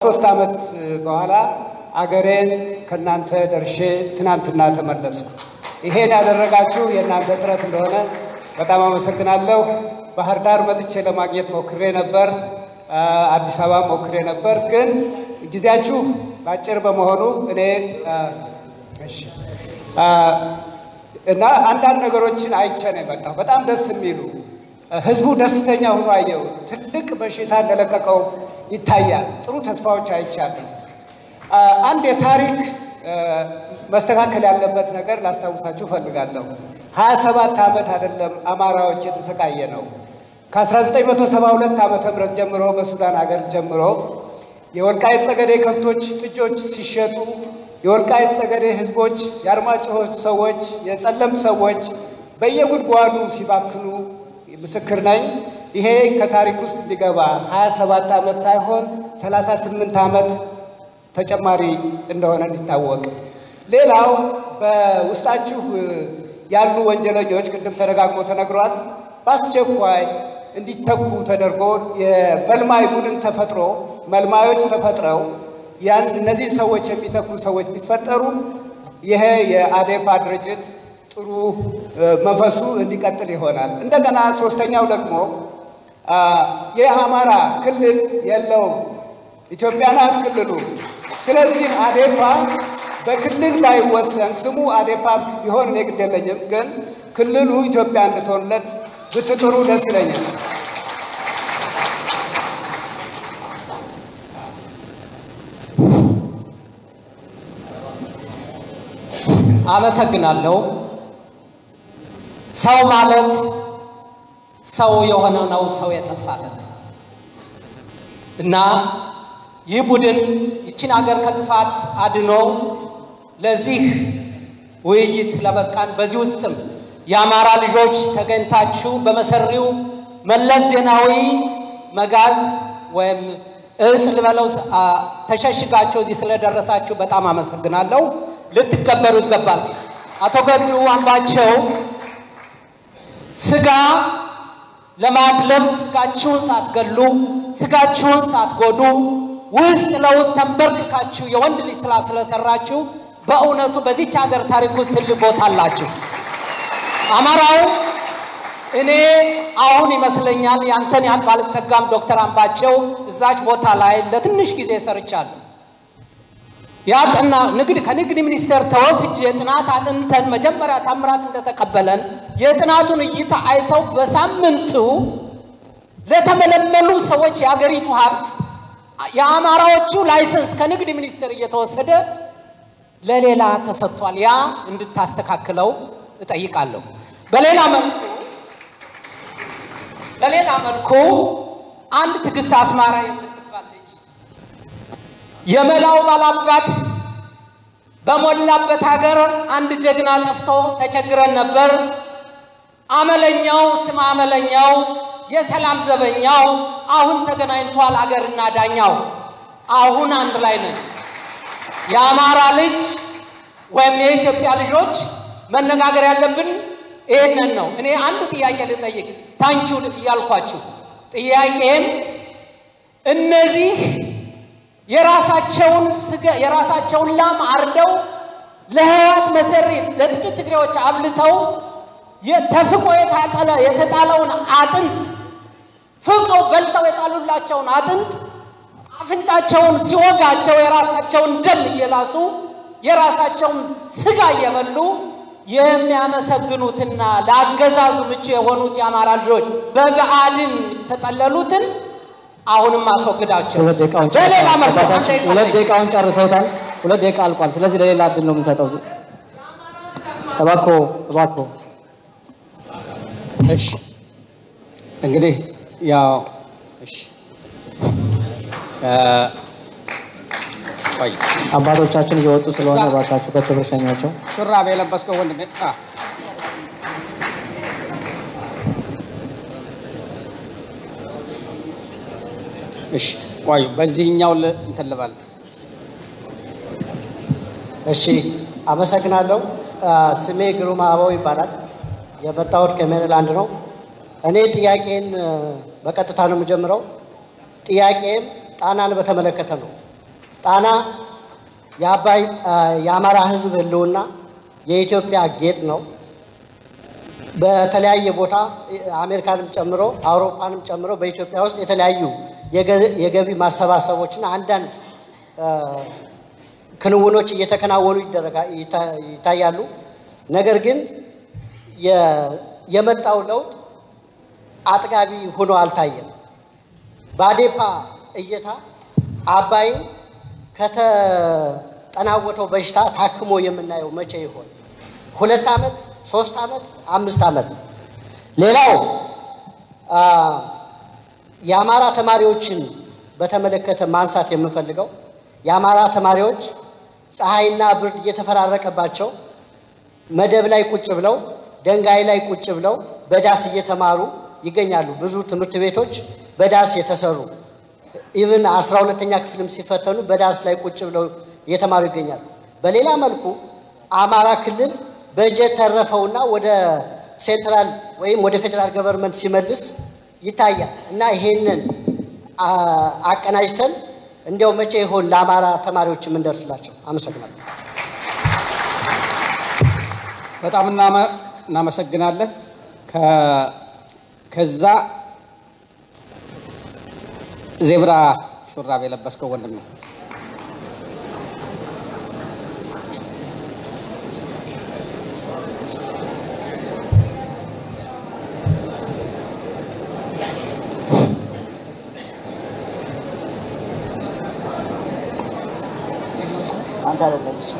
ሶስት ዓመት በኋላ አገሬን ከእናንተ ደርሼ ትናንትና ተመለስኩ። ይሄን ያደረጋችሁ የእናንተ ጥረት እንደሆነ በጣም አመሰግናለሁ። ባህር ዳር መጥቼ ለማግኘት ሞክሬ ነበር፣ አዲስ አበባ ሞክሬ ነበር። ግን ጊዜያችሁ አጭር በመሆኑ እኔ እሺ እና አንዳንድ ነገሮችን አይቼ ነው የመጣሁ። በጣም ደስ የሚሉ ህዝቡ ደስተኛ ሆኖ አየው። ትልቅ በሽታ እንደለቀቀው ይታያል። ጥሩ ተስፋዎች አይቻለሁ። አንድ የታሪክ መስተካከል ያለበት ነገር ላስታውሳችሁ እፈልጋለሁ። ሀያ ሰባት ዓመት አይደለም አማራዎች የተሰቃየ ነው። ከ1972 ዓመተ ምህረት ጀምሮ በሱዳን ሀገር ጀምሮ የወልቃይት ጠገዴ ከብቶች፣ ጥጆች ሲሸጡ የወልቃይት ጠገዴ ህዝቦች፣ የአርማጭሆ ሰዎች፣ የጸለምት ሰዎች በየጉድጓዱ ሲባክኑ ምስክር ነኝ። ይሄ ከታሪክ ውስጥ እንዲገባ 27 ዓመት ሳይሆን 38 ዓመት ተጨማሪ እንደሆነ እንዲታወቅ። ሌላው በውስጣችሁ ያሉ ወንጀለኞች ቅድም ተደጋግሞ ተነግሯል። በአስቸኳይ እንዲተኩ ተደርጎ የመልማይ ቡድን ተፈጥሮ መልማዮች ተፈጥረው ያን እነዚህን ሰዎች የሚተኩ ሰዎች ቢፈጠሩ ይሄ የአዴፓ ድርጅት ጥሩ መንፈሱ እንዲቀጥል ይሆናል። እንደገና ሶስተኛው ደግሞ የአማራ ክልል የለውም። ኢትዮጵያ ናት ክልሉ። ስለዚህ አዴፓ በክልል ባይወሰን ስሙ አዴፓ ቢሆን እኔ ግድ የለኝም፣ ግን ክልሉ ኢትዮጵያ እንድትሆንለት ብትጥሩ ደስ ይለኛል። አመሰግናለሁ። ሰው ማለት ሰው የሆነ ነው ሰው የጠፋለት እና ይህ ቡድን ይችን ሀገር ከጥፋት አድኖ ለዚህ ውይይት ለበቃን በዚህ ውስጥም የአማራ ልጆች ተገኝታችሁ በመሰሪው መለስ ዜናዊ መጋዝ ወይም እስ ልበለው ተሸሽጋችሁ እዚህ ስለደረሳችሁ በጣም አመሰግናለሁ። ልትከበሩ ይገባል። አቶ ገዱ አምባቸው ስጋ ለማድለብ ስጋችሁን ሳትገሉ ስጋችሁን ሳትጎዱ ውስጥ ለውስጥ ተንበርክካችሁ የወንድ ልጅ ስራ ስለሰራችሁ በእውነቱ በዚች ሀገር ታሪክ ውስጥ ትልቅ ቦታ አላችሁ። አማራው እኔ አሁን ይመስለኛል ያንተን ያህል ባልጠጋም ዶክተር አምባቸው እዛች ቦታ ላይ ለትንሽ ጊዜ ሰርቻለሁ። ያጥና ንግድ ከንግድ ሚኒስቴር ተወስጄ ጥናት አጥንተን መጀመሪያ ታምራት እንደተቀበለን የጥናቱን እይታ አይተው በሳምንቱ ለተመለመሉ ሰዎች የአገሪቱ ሀብት የአማራዎቹ ላይሰንስ ከንግድ ሚኒስቴር እየተወሰደ ለሌላ ተሰጥቷል። ያ እንድታስተካክለው እጠይቃለሁ። በሌላ መልኩ በሌላ መልኩ አንድ ትዕግስት አስማራ የምትባል ልጅ የመላው ባላባት በሞላበት ሀገር አንድ ጀግና ጠፍቶ ተቸግረን ነበር። አመለኛው ስም አመለኛው የሰላም ዘበኛው አሁን ተገናኝቷል አገርና ዳኛው። አሁን አንድ ላይ ነን። የአማራ ልጅ ወይም የኢትዮጵያ ልጆች መነጋገር ያለብን ይህንን ነው። እኔ አንድ ጥያቄ ልጠይቅ ታንኪው እያልኳችሁ ጥያቄም እነዚህ የራሳቸውን ስጋ የራሳቸውን ላም አርደው ለህይወት መሰሪ ለጥቂት ትግሬዎች አብልተው ተፍቆ የታጠለ የተጣለውን አጥንት ፍቀው በልተው የጣሉላቸውን አጥንት አፍንጫቸውን ሲወጋቸው የራሳቸውን ደም እየላሱ የራሳቸውን ስጋ እየበሉ የሚያመሰግኑትና ለአገዛዙ ምቹ የሆኑት የአማራ ልጆች በብአዴን የተጠለሉትን አሁንም አስወግዳቸው። ሁለት ደቂቃውን በሌላ መልኩ አንድ ጨርሰውታል። ደቂቃ ሁለት ጠይቅ። ደቂቃውን ጨርሰውታል። ሁለት ደቂቃ አልቋል። ስለዚህ ለሌላ እድል ነው የምንሰጠው። እባክዎ እባክዎ እሺ እንግዲህ ያው እሺ እ ቆይ አባቶቻችን እየወጡ ስለሆነ እባካችሁ በክብር ሸኟቸው። ሹራብ የለበስከው ወንድሜ አ እሺ ቆይ በዚህኛው ል- እንትን ልበል እሺ አመሰግናለሁ። አ፣ ስሜ ግሩም አበባው ይባላል። የመጣሁት ከሜሪላንድ ነው። እኔ ጥያቄን እ፣ በቀጥታ ነው የምጀምረው። ጥያቄም ጣናን በተመለከተ ነው። ጣና የአባይ የአማራ ሕዝብ ህልውና የኢትዮጵያ ጌጥ ነው። በተለያየ ቦታ አሜሪካንም ጨምሮ አውሮፓንም ጨምሮ በኢትዮጵያ ውስጥ የተለያዩ የገቢ ማሰባሰቦችና አንዳንድ ክንውኖች እየተከናወኑ ይታያሉ። ነገር ግን የመጣው ለውጥ አጥጋቢ ሆኖ አልታየም። በአዴፓ እይታ አባይን ከተጠናወተው በሽታ ታክሞ የምናየው መቼ ይሆን? ሁለት ዓመት፣ ሶስት ዓመት፣ አምስት ዓመት? ሌላው የአማራ ተማሪዎችን በተመለከተ ማንሳት የምፈልገው የአማራ ተማሪዎች ፀሐይና ብርድ እየተፈራረቀባቸው መደብ ላይ ቁጭ ብለው ደንጋይ ላይ ቁጭ ብለው በዳስ እየተማሩ ይገኛሉ። ብዙ ትምህርት ቤቶች በዳስ የተሰሩ ኢቭን አስራ ሁለተኛ ክፍልም ሲፈተኑ በዳስ ላይ ቁጭ ብለው እየተማሩ ይገኛሉ። በሌላ መልኩ አማራ ክልል በጀት ተረፈውና ወደ ሴንትራል ወይም ወደ ፌዴራል ገቨርንመንት ሲመልስ ይታያል እና ይሄንን አቀናጅተን እንዲያው መቼ ይሆን ለአማራ ተማሪዎች የምንደርስላቸው? አመሰግናለሁ። በጣም እናመሰግናለን። ከዛ ዜብራ ሹራብ የለበስከው ወንድም ነው። አንተ አይደለም እሱ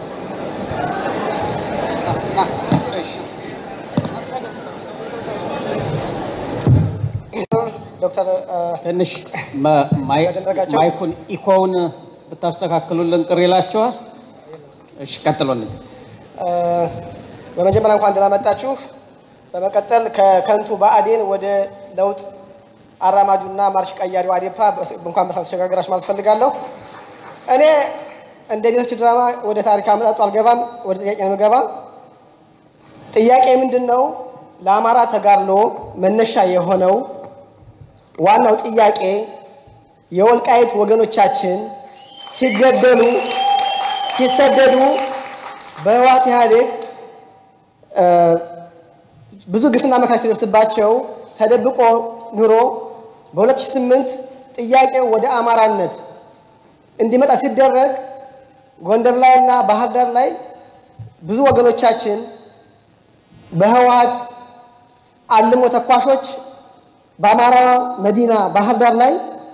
ዶክተር ትንሽ ማይኩን ኢኮውን ብታስተካክሉልን ቅር ይላችኋል። እሺ ቀጥሎልኝ። በመጀመሪያ እንኳን ደህና መጣችሁ። በመቀጠል ከከንቱ ብአዴን ወደ ለውጥ አራማጁና ማርሽ ቀያሪው አዴፓ እንኳን በሰላም ተሸጋገራችሁ ማለት ፈልጋለሁ። እኔ እንደ ቤቶች ድራማ ወደ ታሪክ አመጣጡ አልገባም። ወደ ጥያቄ ነው የምገባ። ጥያቄ ምንድን ነው? ለአማራ ተጋድሎ መነሻ የሆነው ዋናው ጥያቄ የወልቃይት ወገኖቻችን ሲገደሉ፣ ሲሰደዱ በህወሓት ኢህአዴግ ብዙ ግፍና መከራ ሲደርስባቸው ተደብቆ ኑሮ በ2008 ጥያቄው ወደ አማራነት እንዲመጣ ሲደረግ ጎንደር ላይ እና ባህር ዳር ላይ ብዙ ወገኖቻችን በህወሓት አልሞ ተኳሾች በአማራ መዲና ባህር ዳር ላይ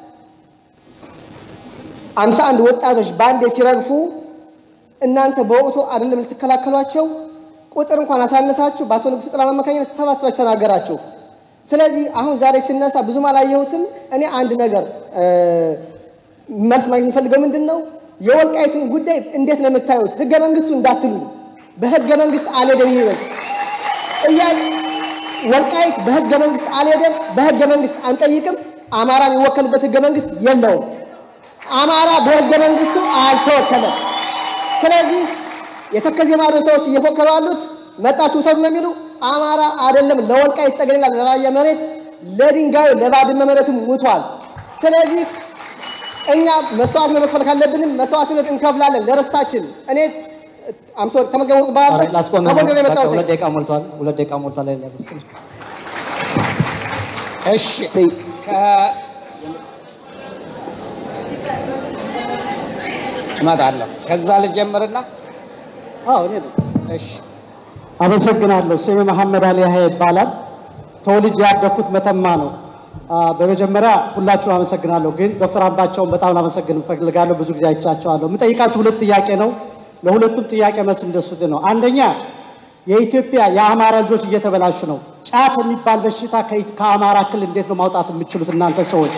አምሳ አንድ ወጣቶች በአንዴ ሲረግፉ እናንተ በወቅቱ አይደለም ልትከላከሏቸው ቁጥር እንኳን አሳነሳችሁ። በአቶ ንጉሱ ጥላ አማካኝነት ሰባት ብላችሁ ተናገራችሁ። ስለዚህ አሁን ዛሬ ሲነሳ ብዙም አላየሁትም። እኔ አንድ ነገር መልስ ማግኘት የሚፈልገው ምንድን ነው የወልቃይትን ጉዳይ እንዴት ነው የምታዩት? ህገ መንግስቱ እንዳትሉ በህገ መንግስት አልሄደም ይበል ጥያቄ ወልቃይት በህገ መንግስት አልሄደም። በህገ መንግስት አንጠይቅም። አማራ የሚወከልበት ህገ መንግስት የለውም። አማራ በህገ መንግስቱ አልተወከለም። ስለዚህ የተከዜ ማዶ ሰዎች እየፎከሩ ያሉት መጣችሁ ውሰዱ ነው የሚሉ አማራ አይደለም ለወልቃይት ጠገዴና ለራያ መሬት ለድንጋዩ ለባድመ መሬትም ሙቷል። ስለዚህ እኛ መስዋዕት መክፈል ካለብንም መስዋዕትነት እንከፍላለን ለርስታችን። እኔ አምሶ ተመስገን ወርቅ ባለ ላስቆም ከጎንደር ነው የመጣሁት። ሁለት ደቂቃ ሞልቷል። ሁለት ደቂቃ ሞልቷል። ሌላ ሶስት እሺ ከ- እመጣለሁ። ከዛ ልጀምርና አዎ እኔ ነኝ። እሺ አመሰግናለሁ። ስሜ መሐመድ አሊ ያህያ ይባላል። ተወልጄ ያደግኩት መተማ ነው። አ፣ በመጀመሪያ ሁላችሁም አመሰግናለሁ። ግን ዶክተር አምባቸውን በጣም ላመሰግን እፈልጋለሁ። ብዙ ጊዜ አይቻቸዋለሁ። የምጠይቃችሁ ሁለት ጥያቄ ነው። ለሁለቱም ጥያቄ መልስ እንደሱት ነው። አንደኛ የኢትዮጵያ የአማራ ልጆች እየተበላሹ ነው። ጫት የሚባል በሽታ ከ- ከአማራ ክልል እንዴት ነው ማውጣት የምትችሉት እናንተ ሰዎች?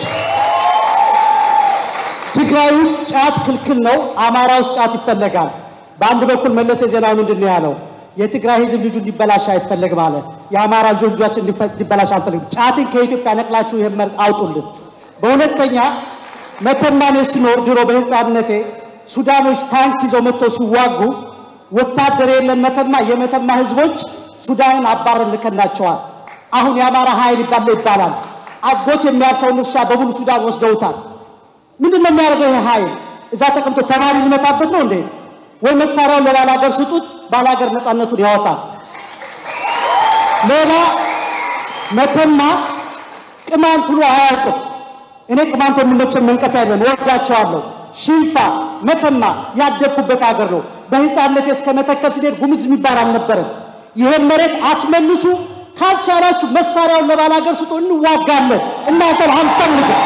ትግራይ ውስጥ ጫት ክልክል ነው። አማራ ውስጥ ጫት ይፈለጋል። በአንድ በኩል መለስ ዜናዊ ምንድን ነው ያለው? የትግራይ ሕዝብ ልጁ እንዲበላሽ አይፈለግም አለ። የአማራ ልጆች ልጆችን እንዲፈ- እንዲበላሽ አንፈልግም። ጫትን ከኢትዮጵያ ነቅላችሁ ይህን መርጥ አውጡልን። በሁለተኛ መተማን ስኖር ድሮ በህፃንነቴ ሱዳኖች ታንክ ይዘው መጥተው ሲዋጉ ወታደር የለን መተማ የመተማ ህዝቦች ሱዳንን አባረን ልከናቸዋል። አሁን የአማራ ኃይል ይባል ይባላል። አጎት የሚያርሰውን እርሻ በሙሉ ሱዳን ወስደውታል። ምንድን ነው የሚያደርገው ይህ ኃይል? እዛ ተቀምጦ ተማሪ ሊመታበት ነው እንዴ? ወይ መሳሪያውን ለባላገር ስጡት፣ ባላገር ነፃነቱን ያወጣል። ሌላ መተማ ቅማንት ብሎ አያውቅም። እኔ ቅማንት የሚመቸን መንቀፍ አይደለም፣ ወዳቸዋለሁ። ሽንፋ መተማ ያደግኩበት ሀገር ነው። በህፃንነት እስከ መተከል ስንሄድ ጉምዝ የሚባል አልነበረም። ይህን መሬት አስመልሱ፣ ካልቻላችሁ መሳሪያውን ለባላገር ስጡ፣ እንዋጋለን። እናንተን አንፈልግም።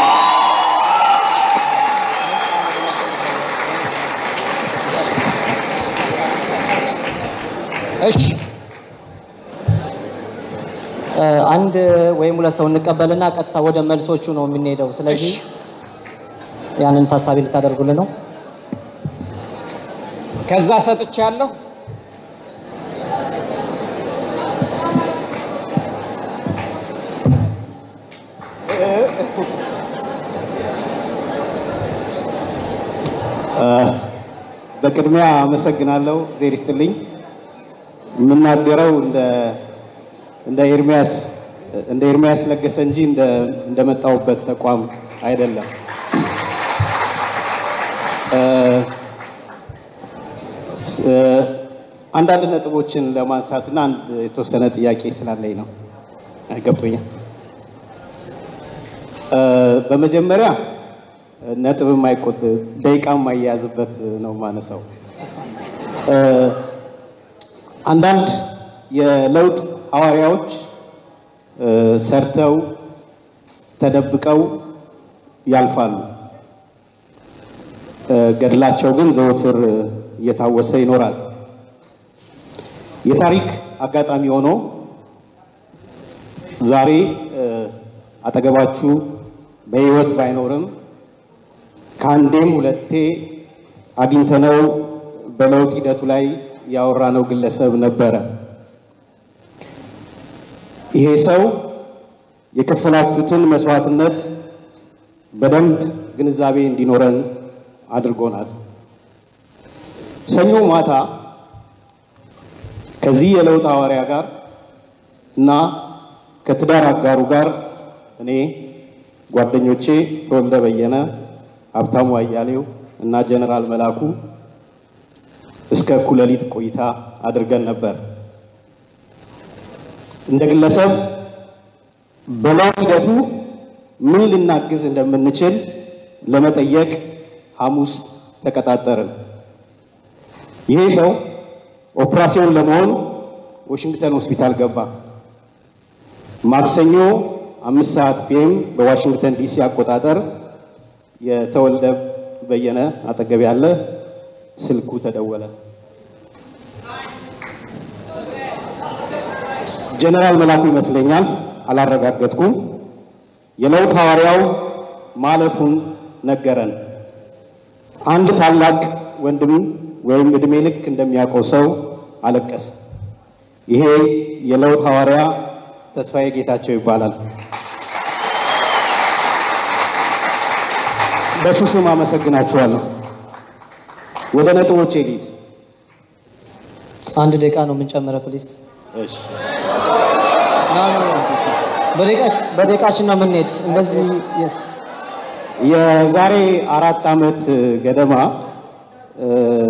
እሺ እ፣ አንድ ወይም ሁለት ሰው እንቀበልና ቀጥታ ወደ መልሶቹ ነው የምንሄደው። ስለዚህ ያንን ታሳቢ ልታደርጉልን ነው። ከዛ ሰጥቻለሁ። በቅድሚያ አመሰግናለሁ። ዜር ይስጥልኝ። የምናገረው እንደ እንደ ኤርሚያስ እንደ ኤርሚያስ ለገሰ እንጂ እንደ እንደመጣሁበት ተቋም አይደለም። እ፣ ስ- እ፣ አንዳንድ ነጥቦችን ለማንሳትና አንድ የተወሰነ ጥያቄ ስላለኝ ነው። ገብቶኛል። እ፣ በመጀመሪያ ነጥብ የማይቆጥ ደቂቃ የማያያዝበት ነው ማነሳው። እ፣ አንዳንድ የለውጥ ሐዋርያዎች እ፣ ሰርተው ተደብቀው ያልፋሉ። እ፣ ገድላቸው ግን ዘወትር እየታወሰ ይኖራል። የታሪክ አጋጣሚ ሆኖ ዛሬ እ፣ አጠገባችሁ በሕይወት ባይኖርም ከአንዴም ሁለቴ አግኝተነው በለውጥ ሂደቱ ላይ ያወራነው ግለሰብ ነበረ። ይሄ ሰው የከፈላችሁትን መስዋዕትነት በደንብ ግንዛቤ እንዲኖረን አድርጎናል። ሰኞ ማታ ከዚህ የለውጥ ሐዋርያ ጋር እና ከትዳር አጋሩ ጋር እኔ ጓደኞቼ ተወልደ በየነ፣ ሀብታሙ አያሌው እና ጀነራል መላኩ እስከ እኩለ ሌሊት ቆይታ አድርገን ነበር። እንደ ግለሰብ በለውጥ ሂደቱ ምን ልናግዝ እንደምንችል ለመጠየቅ ሐሙስ ተቀጣጠርን። ይሄ ሰው ኦፕራሲዮን ለመሆን ዋሽንግተን ሆስፒታል ገባ። ማክሰኞ አምስት ሰዓት ፒኤም በዋሽንግተን ዲሲ አቆጣጠር የተወልደ በየነ አጠገብ ያለ ስልኩ ተደወለ። ጀነራል መላኩ ይመስለኛል፣ አላረጋገጥኩም። የለውጥ ሐዋርያው ማለፉን ነገረን። አንድ ታላቅ ወንድም ወይም እድሜ ልክ እንደሚያውቀው ሰው አለቀሰ። ይሄ የለውጥ ሐዋርያ ተስፋዬ ጌታቸው ይባላል። በሱ ስም አመሰግናችኋለሁ። ወደ ነጥቦቼ ልሂድ። አንድ ደቂቃ ነው የምንጨምረው ፕሊስ። እሺ። በደቂቃችን ነው የምንሄድ። እንደዚህ የ- የዛሬ አራት ዓመት ገደማ እ፣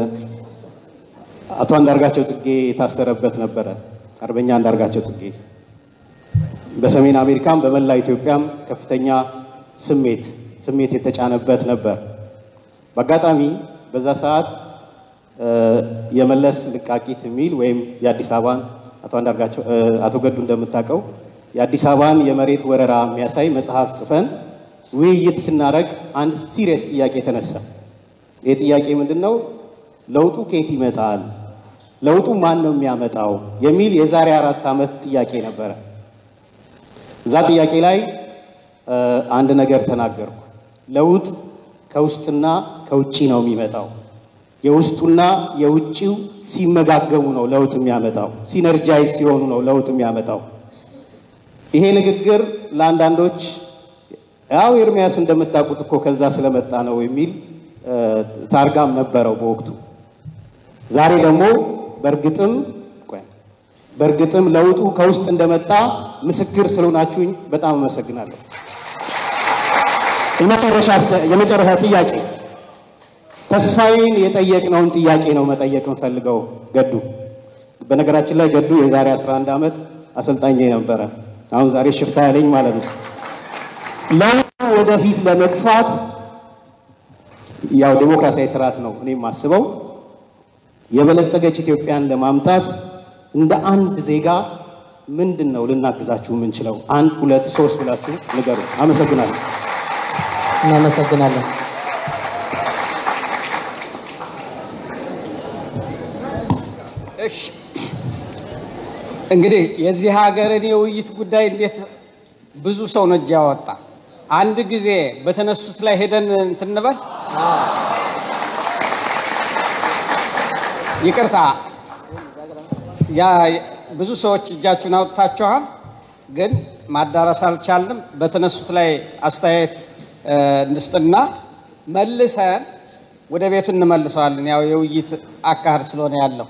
አቶ አንዳርጋቸው ጽጌ የታሰረበት ነበረ። አርበኛ አንዳርጋቸው ጽጌ በሰሜን አሜሪካም በመላ ኢትዮጵያም ከፍተኛ ስሜት ስሜት የተጫነበት ነበር። በአጋጣሚ በዛ ሰዓት እ፣ የመለስ ልቃቂት የሚል ወይም የአዲስ አበባን አቶ አንዳርጋቸው እ፣ አቶ ገዱ እንደምታውቀው የአዲስ አበባን የመሬት ወረራ የሚያሳይ መጽሐፍ ጽፈን ውይይት ስናደርግ አንድ ሲሪየስ ጥያቄ ተነሳ። ይህ ጥያቄ ምንድን ነው? ለውጡ ከየት ይመጣል? ለውጡ ማን ነው የሚያመጣው? የሚል የዛሬ አራት ዓመት ጥያቄ ነበረ። እዛ ጥያቄ ላይ እ፣ አንድ ነገር ተናገርኩ። ለውጥ ከውስጥና ከውጪ ነው የሚመጣው። የውስጡና የውጪው ሲመጋገቡ ነው ለውጥ የሚያመጣው። ሲነርጃይዝ ሲሆኑ ነው ለውጥ የሚያመጣው። ይሄ ንግግር ለአንዳንዶች ያው ኤርሚያስ እንደምታውቁት እኮ ከዛ ስለመጣ ነው የሚል እ፣ ታርጋም ነበረው በወቅቱ። ዛሬ ደግሞ በእርግጥም ቆይ፣ በእርግጥም ለውጡ ከውስጥ እንደመጣ ምስክር ስለሆናችሁኝ በጣም አመሰግናለሁ። የመጨረሻ አስተ- የመጨረሻ ጥያቄ ተስፋዬን የጠየቅነውን ጥያቄ ነው መጠየቅ እንፈልገው። ገዱ በነገራችን ላይ ገዱ የዛሬ 11 ዓመት አሰልጣኝ ነበረ። አሁን ዛሬ ሽፍታ ያለኝ ማለት ነው። ለውጡ ወደፊት ለመግፋት ያው ዴሞክራሲያዊ ስርዓት ነው እኔ የማስበው የበለጸገች ኢትዮጵያን ለማምጣት እንደ አንድ ዜጋ ምንድን ነው ልናግዛችሁ የምንችለው? አንድ ሁለት ሶስት ብላችሁ ንገሩ። አመሰግናለሁ። እናመሰግናለን። እሺ እንግዲህ የዚህ ሀገርን የውይይት ጉዳይ እንዴት ብዙ ሰው ነው እጅ ያወጣ። አንድ ጊዜ በተነሱት ላይ ሄደን እንትን እንበል። ይቅርታ ያ ብዙ ሰዎች እጃችሁን አውጥታችኋል፣ ግን ማዳረስ አልቻልንም። በተነሱት ላይ አስተያየት እ፣ እንስጥና መልሰን ወደ ቤቱ እንመልሰዋለን። ያው የውይይት አካሄድ ስለሆነ ያለው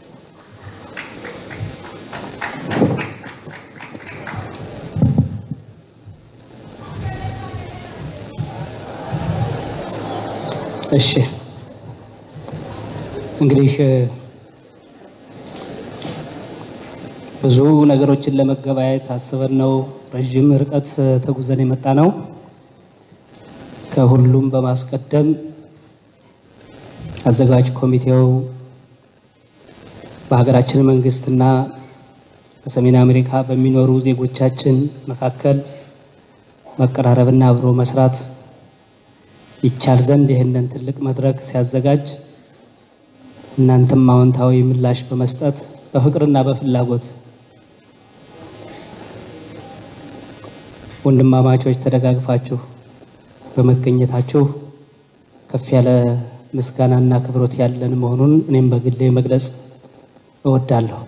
እሺ እንግዲህ እ፣ ብዙ ነገሮችን ለመገበያየት አስበን ነው ረዥም ርቀት እ፣ ተጉዘን የመጣ ነው። ከሁሉም በማስቀደም አዘጋጅ ኮሚቴው በሀገራችን መንግስትና በሰሜን አሜሪካ በሚኖሩ ዜጎቻችን መካከል መቀራረብና አብሮ መስራት ይቻል ዘንድ ይህንን ትልቅ መድረክ ሲያዘጋጅ እናንተም አዎንታዊ ምላሽ በመስጠት በፍቅርና በፍላጎት ወንድማማቾች ተደጋግፋችሁ በመገኘታችሁ ከፍ ያለ ምስጋናና ክብሮት ያለን መሆኑን እኔም በግሌ መግለጽ እወዳለሁ።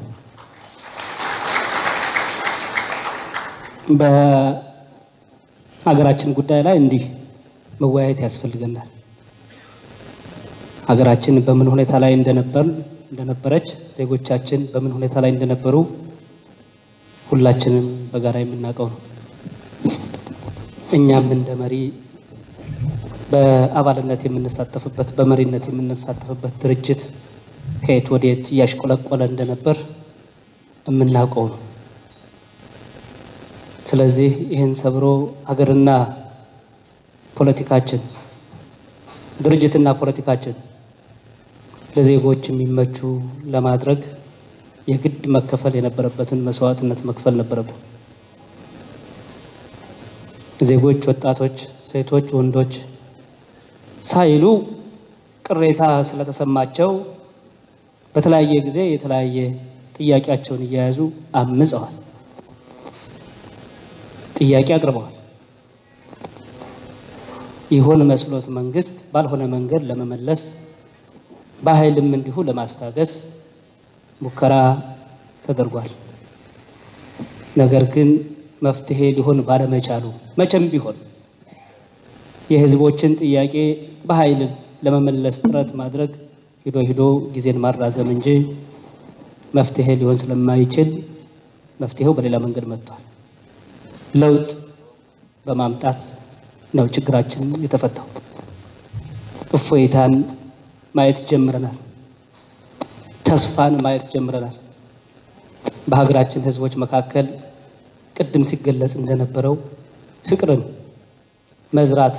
በሀገራችን ጉዳይ ላይ እንዲህ መወያየት ያስፈልገናል። ሀገራችን በምን ሁኔታ ላይ እንደነበር እንደነበረች ዜጎቻችን በምን ሁኔታ ላይ እንደነበሩ ሁላችንም በጋራ የምናውቀው ነው። እኛም እንደ መሪ በአባልነት የምንሳተፍበት በመሪነት የምንሳተፍበት ድርጅት ከየት ወዴት እያሽቆለቆለ እንደነበር የምናውቀው ነው። ስለዚህ ይህን ሰብሮ ሀገርና ፖለቲካችን ድርጅትና ፖለቲካችን ለዜጎች የሚመቹ ለማድረግ የግድ መከፈል የነበረበትን መስዋዕትነት መክፈል ነበረብን። ዜጎች፣ ወጣቶች፣ ሴቶች፣ ወንዶች ሳይሉ ቅሬታ ስለተሰማቸው በተለያየ ጊዜ የተለያየ ጥያቄያቸውን እየያዙ አምፀዋል፣ ጥያቄ አቅርበዋል። ይሆን መስሎት መንግስት ባልሆነ መንገድ ለመመለስ በኃይልም እንዲሁ ለማስታገስ ሙከራ ተደርጓል። ነገር ግን መፍትሄ ሊሆን ባለመቻሉ መቼም ቢሆን የህዝቦችን ጥያቄ በኃይል ለመመለስ ጥረት ማድረግ ሂዶ ሂዶ ጊዜን ማራዘም እንጂ መፍትሄ ሊሆን ስለማይችል መፍትሄው በሌላ መንገድ መጥቷል። ለውጥ በማምጣት ነው ችግራችን የተፈታው። እፎይታን ማየት ጀምረናል። ተስፋን ማየት ጀምረናል። በሀገራችን ህዝቦች መካከል ቅድም ሲገለጽ እንደነበረው ፍቅርን መዝራት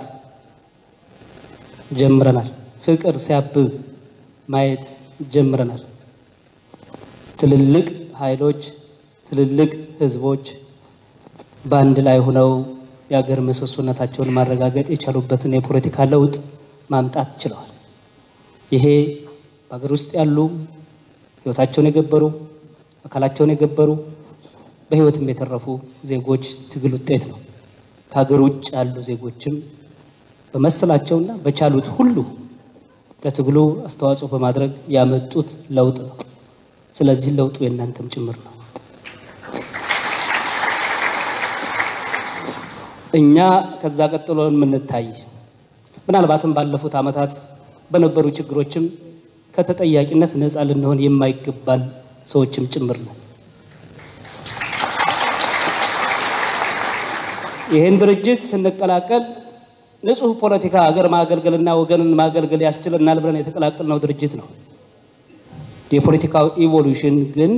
ጀምረናል። ፍቅር ሲያብብ ማየት ጀምረናል። ትልልቅ ኃይሎች፣ ትልልቅ ህዝቦች በአንድ ላይ ሆነው የሀገር ምሰሶነታቸውን ማረጋገጥ የቻሉበትን የፖለቲካ ለውጥ ማምጣት ችለዋል። ይሄ በሀገር ውስጥ ያሉ ህይወታቸውን የገበሩ አካላቸውን የገበሩ በህይወትም የተረፉ ዜጎች ትግል ውጤት ነው። ከሀገር ውጭ ያሉ ዜጎችም በመሰላቸውና በቻሉት ሁሉ ለትግሉ አስተዋጽኦ በማድረግ ያመጡት ለውጥ ነው። ስለዚህ ለውጡ የእናንተም ጭምር ነው። እኛ ከዛ ቀጥሎ የምንታይ ምናልባትም ባለፉት ዓመታት በነበሩ ችግሮችም ከተጠያቂነት ነፃ ልንሆን የማይገባን ሰዎችም ጭምር ነው። ይህን ድርጅት ስንቀላቀል ንጹህ ፖለቲካ ሀገር ማገልገልና ወገንን ማገልገል ያስችለናል ብለን የተቀላቀልነው ድርጅት ነው። የፖለቲካው ኢቮሉሽን ግን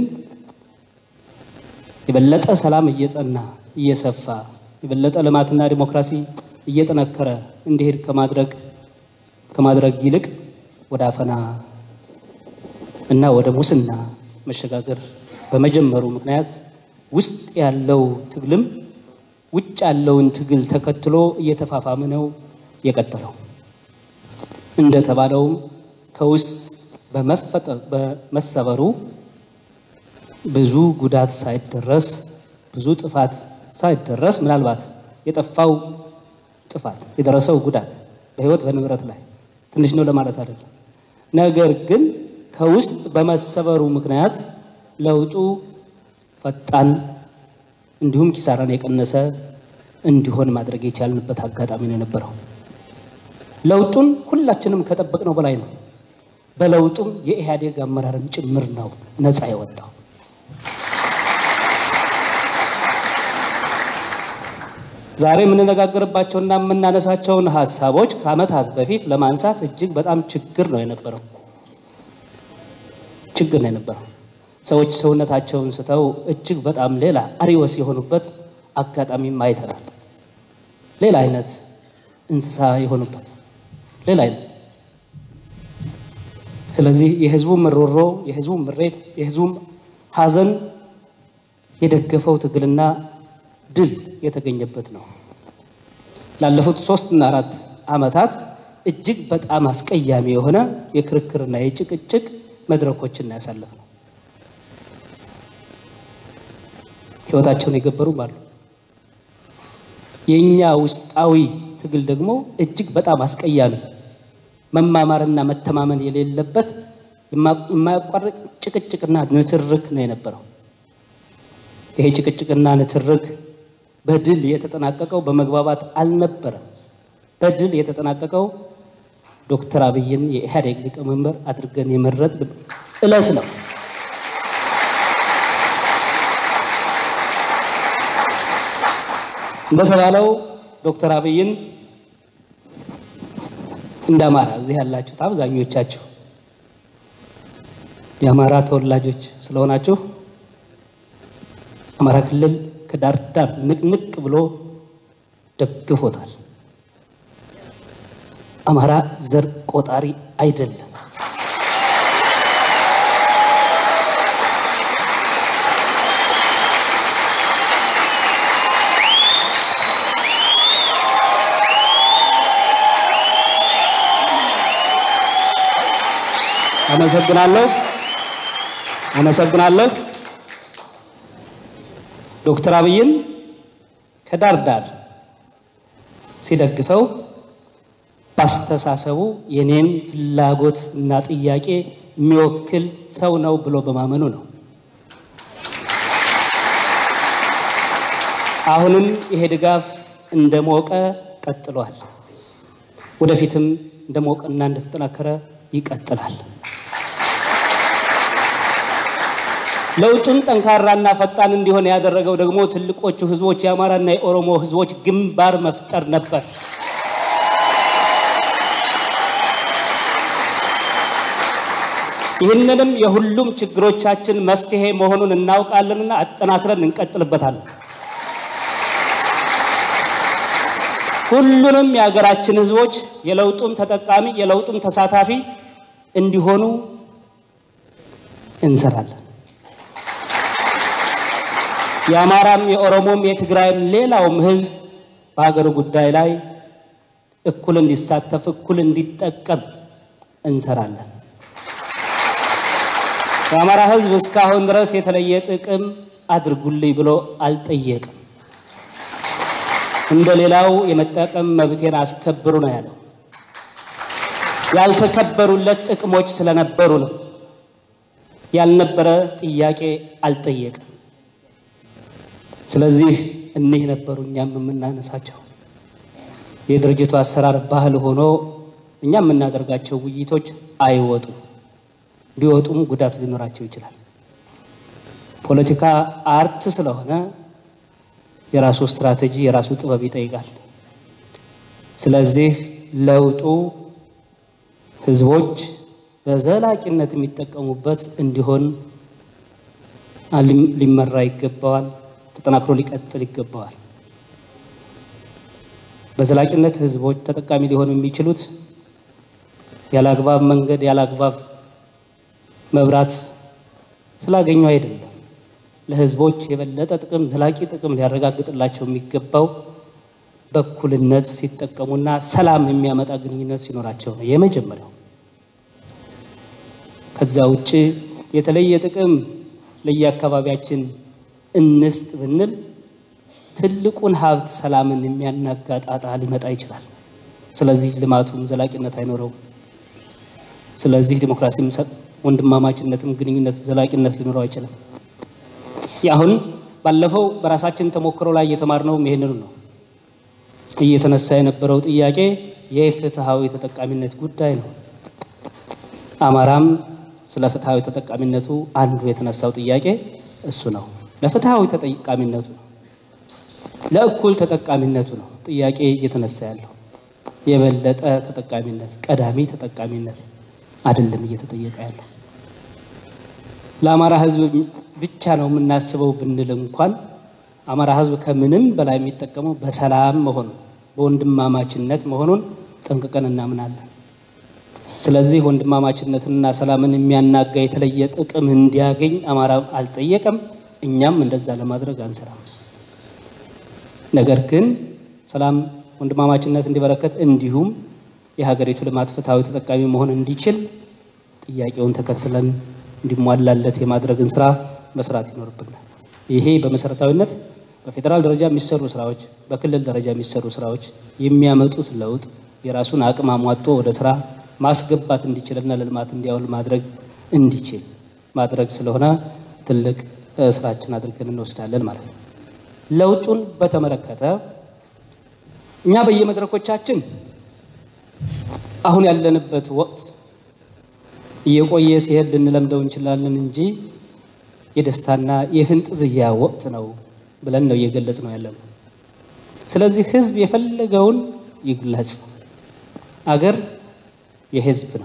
የበለጠ ሰላም እየጠና እየሰፋ የበለጠ ልማትና ዲሞክራሲ እየጠነከረ እንዲሄድ ከማድረግ ከማድረግ ይልቅ ወደ አፈና እና ወደ ሙስና መሸጋገር በመጀመሩ ምክንያት ውስጥ ያለው ትግልም ውጭ ያለውን ትግል ተከትሎ እየተፋፋመ ነው የቀጠለው። እንደተባለውም ከውስጥ በመፈጠር በመሰበሩ ብዙ ጉዳት ሳይደረስ ብዙ ጥፋት ሳይደረስ ምናልባት የጠፋው ጥፋት የደረሰው ጉዳት በሕይወት በንብረት ላይ ትንሽ ነው ለማለት አይደለም። ነገር ግን ከውስጥ በመሰበሩ ምክንያት ለውጡ ፈጣን እንዲሁም ኪሳራን የቀነሰ እንዲሆን ማድረግ የቻልንበት አጋጣሚ ነው የነበረው። ለውጡን ሁላችንም ከጠበቅነው በላይ ነው። በለውጡም የኢህአዴግ አመራርም ጭምር ነው ነፃ የወጣው። ዛሬ የምንነጋገርባቸውና የምናነሳቸውን ሀሳቦች ከዓመታት በፊት ለማንሳት እጅግ በጣም ችግር ነው የነበረው ችግር ነው የነበረው። ሰዎች ሰውነታቸውን ስተው እጅግ በጣም ሌላ አሪወስ የሆኑበት አጋጣሚም አይተናል። ሌላ አይነት እንስሳ የሆኑበት ሌላ አይነት። ስለዚህ የህዝቡ ምሮሮ፣ የህዝቡ ምሬት፣ የህዝቡ ሀዘን የደገፈው ትግልና ድል የተገኘበት ነው። ላለፉት ሶስትና አራት ዓመታት እጅግ በጣም አስቀያሚ የሆነ የክርክርና የጭቅጭቅ መድረኮችን ያሳለፍ ነው። ህይወታቸውን የገበሩም አሉ። የእኛ ውስጣዊ ትግል ደግሞ እጅግ በጣም አስቀያሚ መማማርና መተማመን የሌለበት የማያቋርጥ ጭቅጭቅና ንትርክ ነው የነበረው። ይሄ ጭቅጭቅና ንትርክ በድል የተጠናቀቀው በመግባባት አልነበረም። በድል የተጠናቀቀው ዶክተር አብይን የኢህአዴግ ሊቀመንበር አድርገን የመረጥ እለት ነው። እንደተባለው ዶክተር አብይን እንደ አማራ እዚህ ያላችሁት አብዛኞቻችሁ የአማራ ተወላጆች ስለሆናችሁ አማራ ክልል ከዳር ዳር ንቅንቅ ብሎ ደግፎታል። አማራ ዘር ቆጣሪ አይደለም። አመሰግናለሁ አመሰግናለሁ። ዶክተር አብይን ከዳር ዳር ሲደግፈው ባስተሳሰቡ የኔን ፍላጎት እና ጥያቄ የሚወክል ሰው ነው ብሎ በማመኑ ነው። አሁንም ይሄ ድጋፍ እንደሞቀ ቀጥሏል። ወደፊትም እንደሞቀና እንደተጠናከረ ይቀጥላል። ለውጡን ጠንካራና ፈጣን እንዲሆን ያደረገው ደግሞ ትልቆቹ ህዝቦች የአማራና የኦሮሞ ህዝቦች ግንባር መፍጠር ነበር። ይህንንም የሁሉም ችግሮቻችን መፍትሄ መሆኑን እናውቃለንና አጠናክረን እንቀጥልበታለን። ሁሉንም የሀገራችን ህዝቦች የለውጡም ተጠቃሚ የለውጡም ተሳታፊ እንዲሆኑ እንሰራለን። የአማራም የኦሮሞም የትግራይም ሌላውም ህዝብ በሀገሩ ጉዳይ ላይ እኩል እንዲሳተፍ እኩል እንዲጠቀም እንሰራለን። የአማራ ህዝብ እስካሁን ድረስ የተለየ ጥቅም አድርጉልኝ ብሎ አልጠየቅም። እንደ ሌላው የመጠቀም መብቴን አስከብሩ ነው ያለው። ያልተከበሩለት ጥቅሞች ስለነበሩ ነው። ያልነበረ ጥያቄ አልጠየቅም። ስለዚህ እኒህ ነበሩ እኛም የምናነሳቸው የድርጅቱ አሰራር ባህል ሆኖ እኛ የምናደርጋቸው ውይይቶች አይወጡም። ቢወጡም ጉዳት ሊኖራቸው ይችላል። ፖለቲካ አርት ስለሆነ የራሱ ስትራቴጂ የራሱ ጥበብ ይጠይቃል። ስለዚህ ለውጡ ህዝቦች በዘላቂነት የሚጠቀሙበት እንዲሆን ሊመራ ይገባዋል። ተጠናክሮ ሊቀጥል ይገባዋል። በዘላቂነት ህዝቦች ተጠቃሚ ሊሆኑ የሚችሉት ያለ አግባብ መንገድ ያለ አግባብ መብራት ስላገኙ አይደለም። ለህዝቦች የበለጠ ጥቅም ዘላቂ ጥቅም ሊያረጋግጥላቸው የሚገባው በእኩልነት ሲጠቀሙና ሰላም የሚያመጣ ግንኙነት ሲኖራቸው ነው የመጀመሪያው። ከዛ ውጭ የተለየ ጥቅም ለየአካባቢያችን እንስጥ ብንል ትልቁን ሀብት ሰላምን የሚያናጋ ጣጣ ሊመጣ ይችላል። ስለዚህ ልማቱም ዘላቂነት አይኖረውም። ስለዚህ ዲሞክራሲም ወንድማማችነትም ግንኙነት ዘላቂነት ሊኖረው አይችልም። አሁን ባለፈው በራሳችን ተሞክሮ ላይ እየተማርነውም ይሄንኑ ነው። እየተነሳ የነበረው ጥያቄ የፍትሃዊ ተጠቃሚነት ጉዳይ ነው። አማራም ስለ ፍትሃዊ ተጠቃሚነቱ አንዱ የተነሳው ጥያቄ እሱ ነው። ለፍትሃዊ ተጠቃሚነቱ ነው፣ ለእኩል ተጠቃሚነቱ ነው ጥያቄ እየተነሳ ያለው። የበለጠ ተጠቃሚነት፣ ቀዳሚ ተጠቃሚነት አይደለም እየተጠየቀ ያለው። ለአማራ ሕዝብ ብቻ ነው የምናስበው ብንል እንኳን አማራ ሕዝብ ከምንም በላይ የሚጠቀመው በሰላም መሆኑን በወንድማማችነት መሆኑን ጠንቅቀን እናምናለን። ስለዚህ ወንድማማችነትንና ሰላምን የሚያናጋ የተለየ ጥቅም እንዲያገኝ አማራ አልጠየቀም። እኛም እንደዛ ለማድረግ አንሰራም። ነገር ግን ሰላም፣ ወንድማማችነት እንዲበረከት እንዲሁም የሀገሪቱ ልማት ፍትሐዊ ተጠቃሚ መሆን እንዲችል ጥያቄውን ተከትለን እንዲሟላለት የማድረግን ስራ መስራት ይኖርብናል። ይሄ በመሰረታዊነት በፌዴራል ደረጃ የሚሰሩ ስራዎች፣ በክልል ደረጃ የሚሰሩ ስራዎች የሚያመጡት ለውጥ የራሱን አቅም አሟጦ ወደ ስራ ማስገባት እንዲችልና ለልማት እንዲያውል ማድረግ እንዲችል ማድረግ ስለሆነ ትልቅ ስራችን አድርገን እንወስዳለን ማለት ነው። ለውጡን በተመለከተ እኛ በየመድረኮቻችን አሁን ያለንበት ወቅት እየቆየ ሲሄድ ልንለምደው እንችላለን እንጂ የደስታና የፍንጥዝያ ወቅት ነው ብለን ነው እየገለጽ ነው ያለነው። ስለዚህ ህዝብ የፈለገውን ይግለጽ። አገር የህዝብ ነው።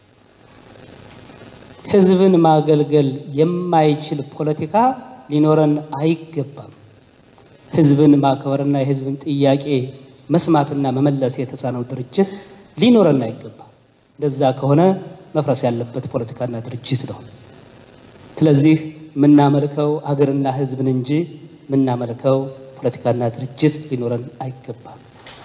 ህዝብን ማገልገል የማይችል ፖለቲካ ሊኖረን አይገባም። ህዝብን ማክበርና የህዝብን ጥያቄ መስማትና መመለስ የተሳነው ድርጅት ሊኖረን አይገባም። እንደዛ ከሆነ መፍረስ ያለበት ፖለቲካና ድርጅት ነው። ስለዚህ የምናመልከው ሀገርና ህዝብን እንጂ የምናመልከው ፖለቲካና ድርጅት ሊኖረን አይገባም።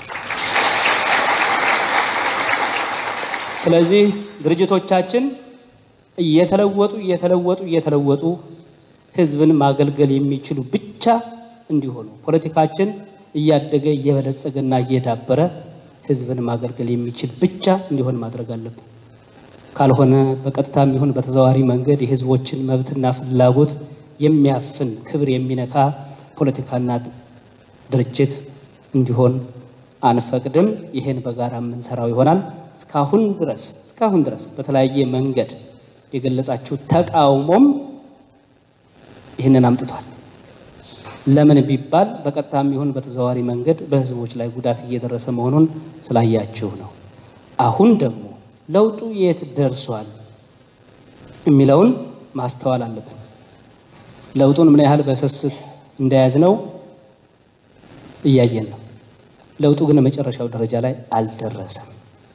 ስለዚህ ድርጅቶቻችን እየተለወጡ እየተለወጡ እየተለወጡ ህዝብን ማገልገል የሚችሉ ብቻ እንዲሆኑ ፖለቲካችን እያደገ እየበለጸገና እየዳበረ ህዝብን ማገልገል የሚችል ብቻ እንዲሆን ማድረግ አለብን። ካልሆነ በቀጥታም ይሁን በተዘዋዋሪ መንገድ የህዝቦችን መብትና ፍላጎት የሚያፍን ክብር የሚነካ ፖለቲካና ድርጅት እንዲሆን አንፈቅድም። ይሄን በጋራ የምንሰራው ይሆናል። እስካሁን ድረስ እስካሁን ድረስ በተለያየ መንገድ የገለጻችሁ ተቃውሞም ይህንን አምጥቷል። ለምን ቢባል በቀጥታም ይሁን በተዘዋዋሪ መንገድ በህዝቦች ላይ ጉዳት እየደረሰ መሆኑን ስላያችሁ ነው። አሁን ደግሞ ለውጡ የት ደርሷል የሚለውን ማስተዋል አለብን። ለውጡን ምን ያህል በስስት እንደያዝነው እያየን ነው። ለውጡ ግን መጨረሻው ደረጃ ላይ አልደረሰም።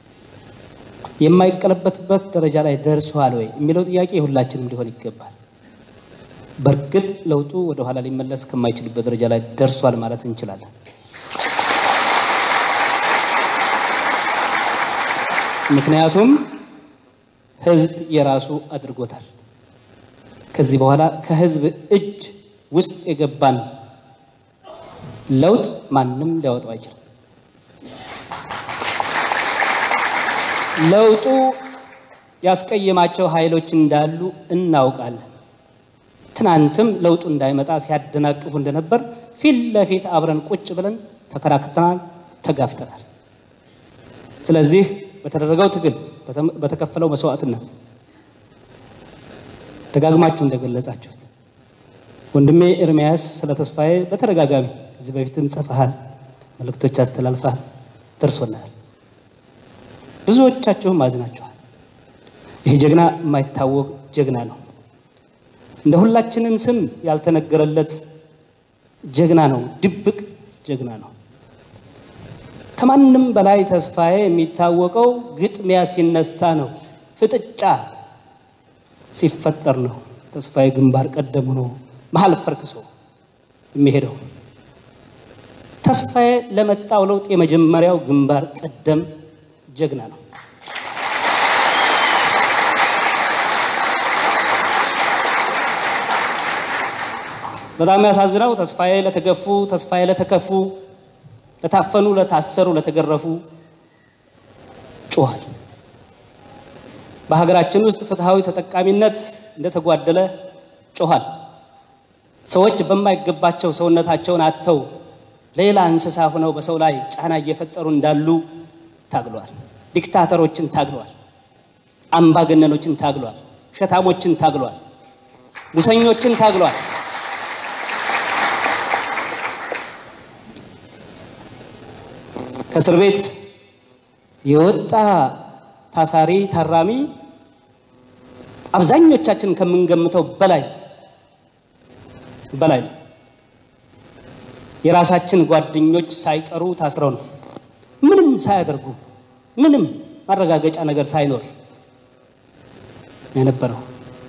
የማይቀለበትበት ደረጃ ላይ ደርሷል ወይ የሚለው ጥያቄ የሁላችንም ሊሆን ይገባል። በእርግጥ ለውጡ ወደ ኋላ ሊመለስ ከማይችልበት ደረጃ ላይ ደርሷል ማለት እንችላለን። ምክንያቱም ህዝብ የራሱ አድርጎታል። ከዚህ በኋላ ከህዝብ እጅ ውስጥ የገባን ለውጥ ማንም ሊያወጣው አይችልም። ለውጡ ያስቀየማቸው ኃይሎች እንዳሉ እናውቃለን። ትናንትም ለውጡ እንዳይመጣ ሲያደናቅፉ እንደነበር ፊት ለፊት አብረን ቁጭ ብለን ተከራክተናል፣ ተጋፍተናል። ስለዚህ በተደረገው ትግል በተከፈለው መስዋዕትነት ደጋግማችሁ እንደገለጻችሁት ወንድሜ ኤርሚያስ ስለ ተስፋዬ በተደጋጋሚ ከዚህ በፊትም ጽፈሃል፣ መልእክቶች አስተላልፈሃል። ደርሶናል። ብዙዎቻችሁም አዝናችኋል። ይህ ጀግና የማይታወቅ ጀግና ነው። እንደ ሁላችንም ስም ያልተነገረለት ጀግና ነው። ድብቅ ጀግና ነው። ከማንም በላይ ተስፋዬ የሚታወቀው ግጥሚያ ሲነሳ ነው። ፍጥጫ ሲፈጠር ነው። ተስፋዬ ግንባር ቀደም ሆኖ መሀል ፈርክሶ የሚሄደው ተስፋዬ ለመጣው ለውጥ የመጀመሪያው ግንባር ቀደም ጀግና ነው። በጣም ያሳዝነው ተስፋዬ ለተገፉ፣ ተስፋዬ ለተከፉ፣ ለታፈኑ፣ ለታሰሩ፣ ለተገረፉ ጮኋል። በሀገራችን ውስጥ ፍትሐዊ ተጠቃሚነት እንደተጓደለ ጮኋል። ሰዎች በማይገባቸው ሰውነታቸውን አጥተው ሌላ እንስሳ ሆነው በሰው ላይ ጫና እየፈጠሩ እንዳሉ ታግሏል። ዲክታተሮችን ታግሏል። አምባገነኖችን ታግሏል። ሸታሞችን ታግሏል። ሙሰኞችን ታግሏል። ከእስር ቤት የወጣ ታሳሪ ታራሚ አብዛኞቻችን ከምንገምተው በላይ በላይ ነው። የራሳችን ጓደኞች ሳይቀሩ ታስረው ነው ምንም ሳያደርጉ ምንም ማረጋገጫ ነገር ሳይኖር የነበረው።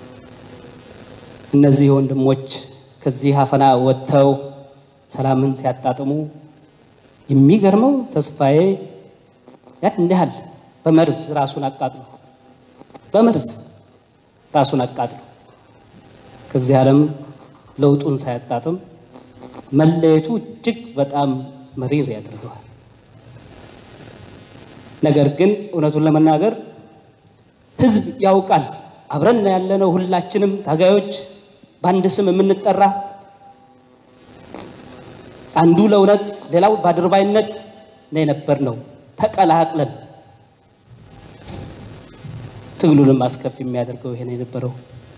እነዚህ ወንድሞች ከዚህ አፈና ወጥተው ሰላምን ሲያጣጥሙ የሚገርመው ተስፋዬ ያን ያህል በመርዝ ራሱን አቃጥሎ በመርዝ ራሱን አቃጥሎ ከዚህ ዓለም ለውጡን ሳያጣጥም መለየቱ እጅግ በጣም መሪር ያደርገዋል። ነገር ግን እውነቱን ለመናገር ሕዝብ ያውቃል። አብረን ያለነው ሁላችንም ታጋዮች በአንድ ስም የምንጠራ አንዱ ለእውነት ሌላው በአድርባይነት ነው የነበርነው። ተቀላቅለን ትግሉንም አስከፊ የሚያደርገው ይሄ ነው የነበረው።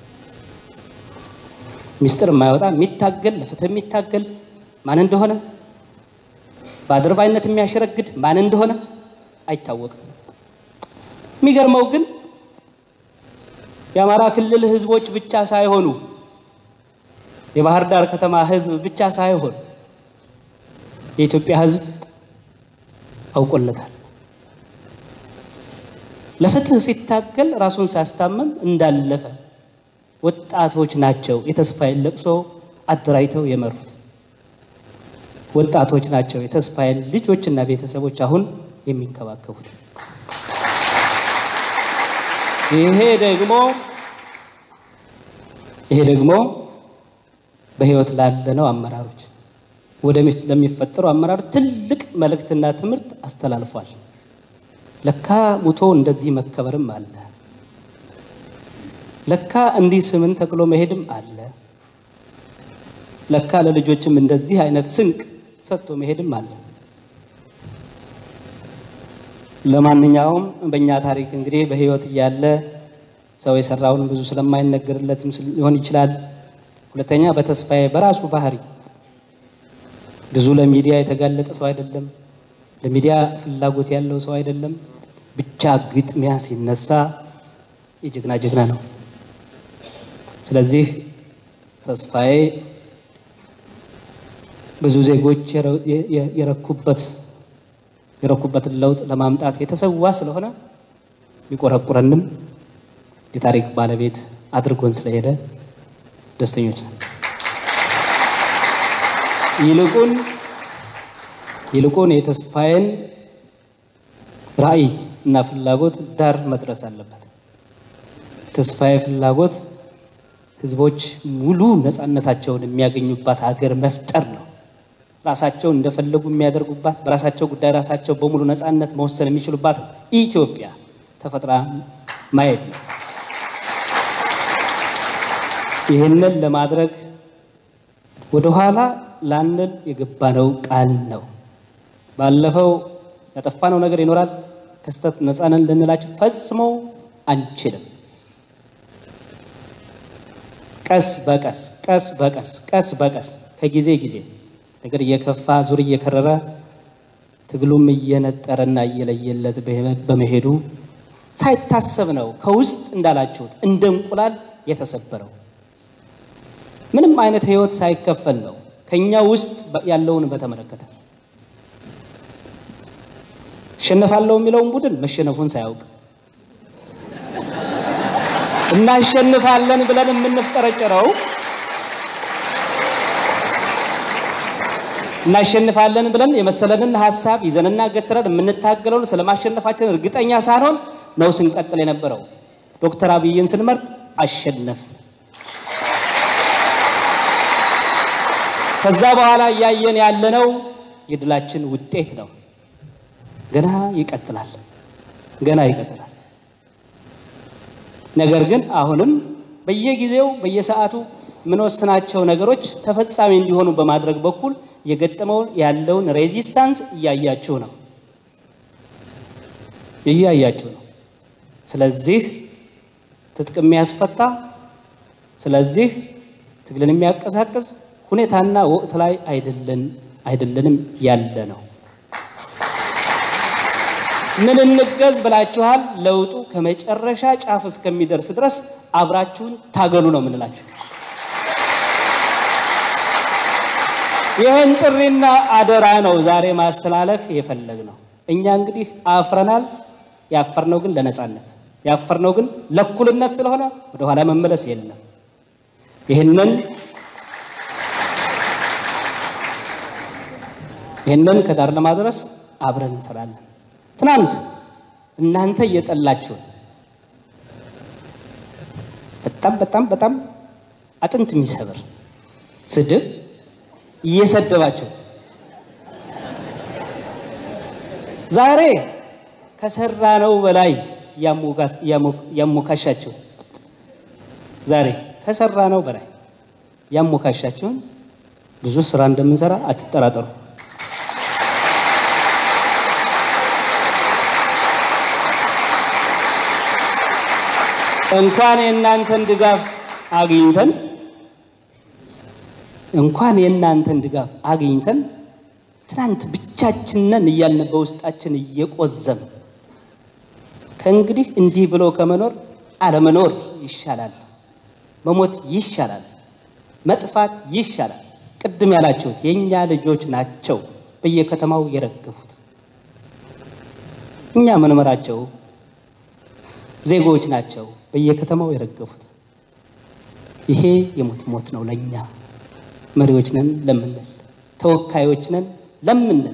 ሚስጥር የማያወጣ የሚታገል ለፍትህ የሚታገል ማን እንደሆነ በአድርባይነት የሚያሸረግድ ማን እንደሆነ አይታወቅም። የሚገርመው ግን የአማራ ክልል ህዝቦች ብቻ ሳይሆኑ የባህር ዳር ከተማ ህዝብ ብቻ ሳይሆን የኢትዮጵያ ህዝብ አውቆለታል። ለፍትህ ሲታገል ራሱን ሲያስታመም እንዳለፈ ወጣቶች ናቸው የተስፋዬን ለቅሶ አደራጅተው የመሩት። ወጣቶች ናቸው የተስፋዬን ልጆችና ቤተሰቦች አሁን የሚንከባከቡት። ይሄ ደግሞ ይሄ ደግሞ በህይወት ላለነው አመራሮች ወደፊት ለሚፈጠሩ አመራሮች ትልቅ መልእክትና ትምህርት አስተላልፏል። ለካ ሙቶ እንደዚህ መከበርም አለ። ለካ እንዲህ ስምን ተክሎ መሄድም አለ። ለካ ለልጆችም እንደዚህ አይነት ስንቅ ሰጥቶ መሄድም አለ። ለማንኛውም በእኛ ታሪክ እንግዲህ በህይወት እያለ ሰው የሰራውን ብዙ ስለማይነገርለትም ሊሆን ይችላል። ሁለተኛ በተስፋዬ በራሱ ባህሪ ብዙ ለሚዲያ የተጋለጠ ሰው አይደለም። ለሚዲያ ፍላጎት ያለው ሰው አይደለም። ብቻ ግጥሚያ ሲነሳ የጀግና ጀግና ነው። ስለዚህ ተስፋዬ ብዙ ዜጎች የረኩበት የረኩበትን ለውጥ ለማምጣት የተሰዋ ስለሆነ ቢቆረቁረንም የታሪክ ባለቤት አድርጎን ስለሄደ ደስተኞች ነን። ይልቁን ይልቁን የተስፋዬን ራዕይ እና ፍላጎት ዳር መድረስ አለበት። ተስፋዬ ፍላጎት ህዝቦች ሙሉ ነፃነታቸውን የሚያገኙባት ሀገር መፍጠር ነው። ራሳቸው እንደፈለጉ የሚያደርጉባት፣ በራሳቸው ጉዳይ ራሳቸው በሙሉ ነፃነት መወሰን የሚችሉባት ኢትዮጵያ ተፈጥራ ማየት ነው። ይህንን ለማድረግ ወደኋላ ላንል የገባነው ቃል ነው። ባለፈው ያጠፋነው ነገር ይኖራል። ከስተት ነፃ ነን ልንላቸው ፈጽሞ አንችልም። ቀስ በቀስ ቀስ በቀስ ቀስ በቀስ ከጊዜ ጊዜ ነገር እየከፋ ዙር እየከረረ ትግሉም እየነጠረና እየለየለት በመሄዱ ሳይታሰብ ነው ከውስጥ እንዳላችሁት እንደ እንቁላል የተሰበረው። ምንም አይነት ህይወት ሳይከፈል ነው ከኛ ውስጥ ያለውን በተመለከተ እሸነፋለሁ የሚለውን ቡድን መሸነፉን ሳያውቅ እናሸንፋለን ብለን የምንፍጠረጭረው እናሸንፋለን ብለን የመሰለንን ሀሳብ ይዘንና ገትረን የምንታገለውን ስለማሸነፋችን እርግጠኛ ሳንሆን ነው ስንቀጥል የነበረው። ዶክተር አብይን ስንመርጥ አሸነፍን። ከዛ በኋላ እያየን ያለነው የድላችን ውጤት ነው። ገና ይቀጥላል፣ ገና ይቀጥላል። ነገር ግን አሁንም በየጊዜው በየሰዓቱ የምንወስናቸው ነገሮች ተፈጻሚ እንዲሆኑ በማድረግ በኩል የገጠመው ያለውን ሬዚስታንስ እያያችሁ ነው እያያችሁ ነው። ስለዚህ ትጥቅ የሚያስፈታ ስለዚህ ትግልን የሚያቀሳቅስ ሁኔታና ወቅት ላይ አይደለን አይደለንም ያለ ነው። ምን እንገዝ ብላችኋል? ለውጡ ከመጨረሻ ጫፍ እስከሚደርስ ድረስ አብራችሁን ታገሉ ነው የምንላችሁ። ይህን ጥሪና አደራ ነው ዛሬ ማስተላለፍ የፈለግ ነው። እኛ እንግዲህ አፍረናል። ያፈርነው ግን ለነጻነት ያፈርነው ግን ለእኩልነት ስለሆነ ወደኋላ መመለስ የለም። ይህንን ይህንን ከዳር ለማድረስ አብረን እንሰራለን። ትናንት እናንተ እየጠላችሁ በጣም በጣም በጣም አጥንት የሚሰብር ስድብ እየሰደባችሁ ዛሬ ከሰራ ነው በላይ ያሞካሻችሁ ዛሬ ከሰራ ነው በላይ ያሞካሻችሁን ብዙ ስራ እንደምንሰራ አትጠራጠሩ። እንኳን የእናንተን ድጋፍ አግኝተን እንኳን የእናንተን ድጋፍ አግኝተን ትናንት ብቻችንን እያልን በውስጣችን እየቆዘም ከእንግዲህ እንዲህ ብሎ ከመኖር አለመኖር ይሻላል፣ መሞት ይሻላል፣ መጥፋት ይሻላል። ቅድም ያላችሁት የእኛ ልጆች ናቸው በየከተማው የረገፉት እኛ ምንመራቸው ዜጎች ናቸው በየከተማው የረገፉት። ይሄ የሞት ሞት ነው ለኛ መሪዎች ነን ለምንል፣ ተወካዮች ነን ለምንል።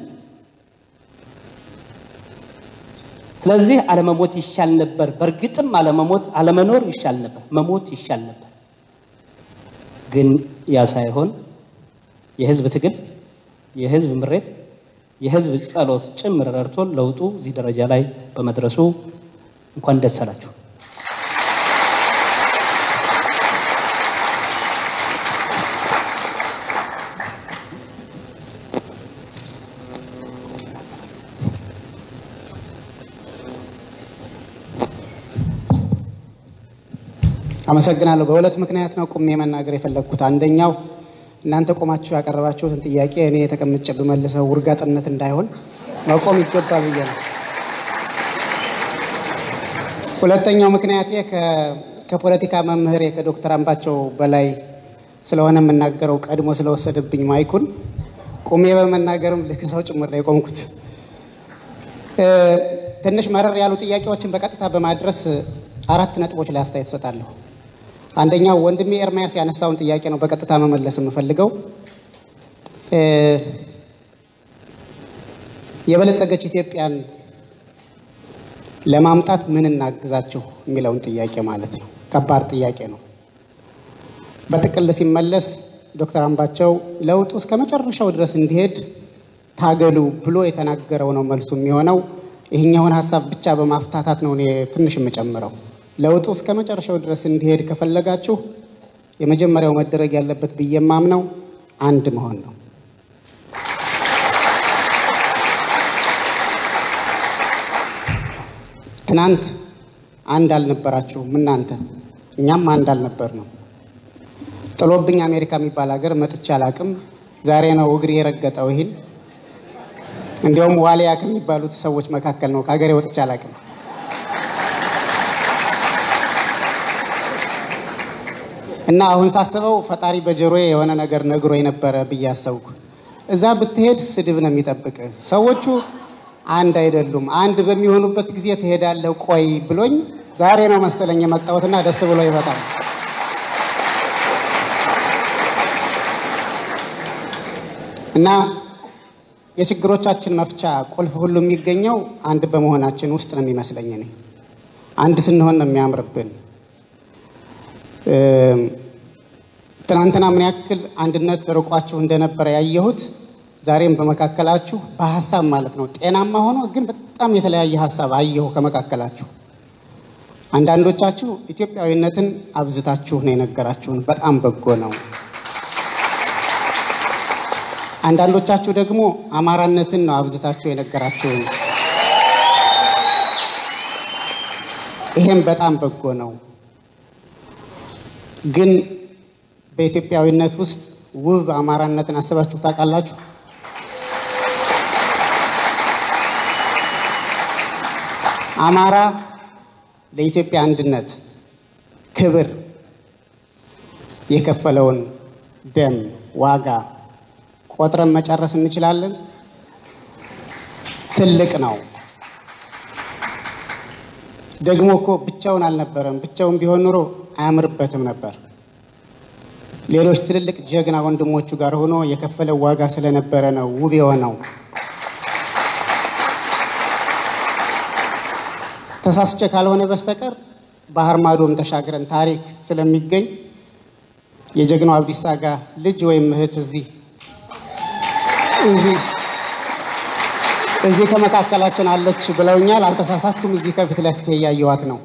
ስለዚህ አለመሞት ይሻል ነበር። በእርግጥም አለመሞት አለመኖር ይሻል ነበር፣ መሞት ይሻል ነበር። ግን ያ ሳይሆን የህዝብ ትግል፣ የህዝብ ምሬት፣ የህዝብ ጸሎት ጭምር ረድቶን ለውጡ እዚህ ደረጃ ላይ በመድረሱ እንኳን ደስ አላችሁ። አመሰግናለሁ። በሁለት ምክንያት ነው ቁሜ መናገር የፈለግኩት። አንደኛው እናንተ ቆማችሁ ያቀረባችሁትን ጥያቄ እኔ የተቀምጬ ብመልሰው ውርጋጥነት እንዳይሆን መቆም ይገባል ብዬ ነው። ሁለተኛው ምክንያቴ ከፖለቲካ መምህሬ ከዶክተር አምባቸው በላይ ስለሆነ የምናገረው ቀድሞ ስለወሰደብኝ ማይኩን ቁሜ በመናገርም ልክ ሰው ጭምር ነው የቆምኩት። ትንሽ መረር ያሉ ጥያቄዎችን በቀጥታ በማድረስ አራት ነጥቦች ላይ አስተያየት እሰጣለሁ። አንደኛው ወንድሜ ኤርሚያስ ያነሳውን ጥያቄ ነው በቀጥታ መመለስ የምፈልገው። የበለጸገች ኢትዮጵያን ለማምጣት ምን እናግዛችሁ የሚለውን ጥያቄ ማለት ነው። ከባድ ጥያቄ ነው። በጥቅል ሲመለስ ዶክተር አምባቸው ለውጡ እስከ መጨረሻው ድረስ እንዲሄድ ታገሉ ብሎ የተናገረው ነው መልሱ የሚሆነው። ይህኛውን ሀሳብ ብቻ በማፍታታት ነው እኔ ትንሽ የምጨምረው። ለውጡ እስከ መጨረሻው ድረስ እንዲሄድ ከፈለጋችሁ የመጀመሪያው መደረግ ያለበት ብዬ የማምነው አንድ መሆን ነው። ትናንት አንድ አልነበራችሁም እናንተ፣ እኛም አንድ አልነበር ነው። ጥሎብኝ አሜሪካ የሚባል ሀገር መጥቼ አላቅም። ዛሬ ነው እግሬ የረገጠው ይህን እንዲያውም ዋሊያ ከሚባሉት ሰዎች መካከል ነው። ከሀገሬ ወጥቼ አላውቅም። እና አሁን ሳስበው ፈጣሪ በጆሮዬ የሆነ ነገር ነግሮ የነበረ ብዬ አሰብኩ። እዛ ብትሄድ ስድብ ነው የሚጠብቅህ። ሰዎቹ አንድ አይደሉም። አንድ በሚሆኑበት ጊዜ ትሄዳለህ ቆይ ብሎኝ ዛሬ ነው መሰለኝ የመጣሁትና ደስ ብሎ ይመጣል። እና የችግሮቻችን መፍቻ ቁልፍ ሁሉ የሚገኘው አንድ በመሆናችን ውስጥ ነው የሚመስለኝ እኔ። አንድ ስንሆን ነው የሚያምርብን። ትናንትና ምን ያክል አንድነት ርቋችሁ እንደነበረ ያየሁት ዛሬም በመካከላችሁ በሀሳብ ማለት ነው ጤናማ ሆኖ ግን በጣም የተለያየ ሀሳብ አየሁ ከመካከላችሁ። አንዳንዶቻችሁ ኢትዮጵያዊነትን አብዝታችሁ ነው የነገራችሁን፣ በጣም በጎ ነው። አንዳንዶቻችሁ ደግሞ አማራነትን ነው አብዝታችሁ የነገራችሁን፣ ይሄም በጣም በጎ ነው። ግን በኢትዮጵያዊነት ውስጥ ውብ አማራነትን አስባችሁ ታውቃላችሁ? አማራ ለኢትዮጵያ አንድነት ክብር የከፈለውን ደም ዋጋ ቆጥረን መጨረስ እንችላለን? ትልቅ ነው። ደግሞ እኮ ብቻውን አልነበረም። ብቻውን ቢሆን ኑሮ አያምርበትም ነበር። ሌሎች ትልልቅ ጀግና ወንድሞቹ ጋር ሆኖ የከፈለው ዋጋ ስለነበረ ነው ውብ የሆነው። ተሳስቼ ካልሆነ በስተቀር ባህር ማዶም ተሻግረን ታሪክ ስለሚገኝ የጀግናው አብዲሳ አጋ ልጅ ወይም እህት እዚህ እዚህ እዚህ ከመካከላችን አለች ብለውኛል። አልተሳሳትኩም። እዚህ ከፊት ለፊት እያየዋት ነው።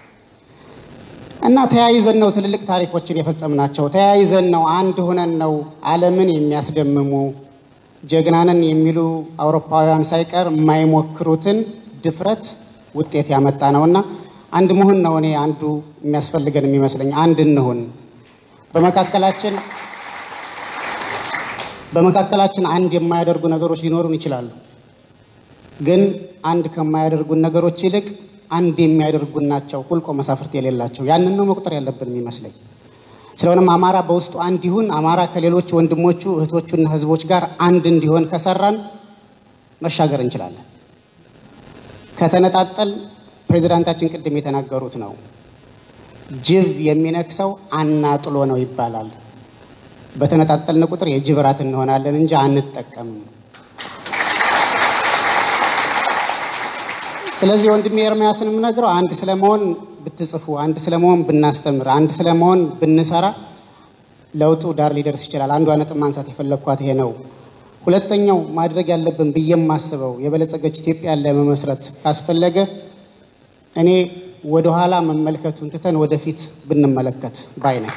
እና ተያይዘን ነው ትልልቅ ታሪኮችን የፈጸምናቸው። ተያይዘን ነው አንድ ሆነን ነው ዓለምን የሚያስደምሙ ጀግናንን የሚሉ አውሮፓውያን ሳይቀር የማይሞክሩትን ድፍረት ውጤት ያመጣ ነው እና አንድ መሆን ነው እኔ አንዱ የሚያስፈልገን የሚመስለኝ። አንድ እንሁን። በመካከላችን በመካከላችን አንድ የማያደርጉ ነገሮች ሊኖሩን ይችላሉ። ግን አንድ ከማያደርጉን ነገሮች ይልቅ አንድ የሚያደርጉን ናቸው ሁልቆ መሳፍርት የሌላቸው። ያንን ነው መቁጠር ያለብን የሚመስለኝ። ስለሆነም አማራ በውስጡ አንድ ይሁን። አማራ ከሌሎች ወንድሞቹ እህቶቹና ህዝቦች ጋር አንድ እንዲሆን ከሰራን መሻገር እንችላለን። ከተነጣጠል ፕሬዚዳንታችን ቅድም የተናገሩት ነው። ጅብ የሚነክሰው አናጥሎ ነው ይባላል። በተነጣጠልን ቁጥር የጅብ ራት እንሆናለን እንጂ አንጠቀምም። ስለዚህ ወንድሜ ኤርምያስን የምነግረው አንድ ስለመሆን ብትጽፉ፣ አንድ ስለመሆን ብናስተምር፣ አንድ ስለመሆን ብንሰራ ለውጡ ዳር ሊደርስ ይችላል። አንዷ ነጥብ ማንሳት የፈለግኳት ይሄ ነው። ሁለተኛው ማድረግ ያለብን ብዬ የማስበው የበለጸገች ኢትዮጵያን ለመመስረት ካስፈለገ እኔ ወደኋላ መመልከቱን ትተን ወደፊት ብንመለከት ባይ ነኝ።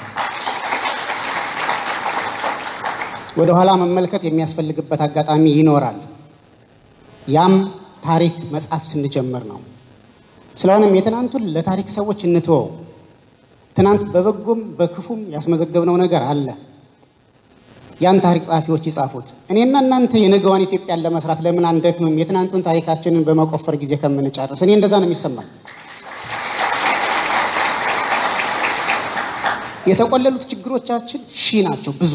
ወደኋላ መመልከት የሚያስፈልግበት አጋጣሚ ይኖራል። ያም ታሪክ መጻፍ ስንጀምር ነው። ስለሆነም የትናንቱን ለታሪክ ሰዎች እንትወው። ትናንት በበጎም በክፉም ያስመዘገብነው ነገር አለ። ያን ታሪክ ጸሐፊዎች ይጻፉት። እኔና እናንተ የነገዋን ኢትዮጵያን ለመስራት ለምን አንደክምም? የትናንቱን ታሪካችንን በመቆፈር ጊዜ ከምንጨርስ። እኔ እንደዛ ነው የሚሰማኝ። የተቆለሉት ችግሮቻችን ሺህ ናቸው፣ ብዙ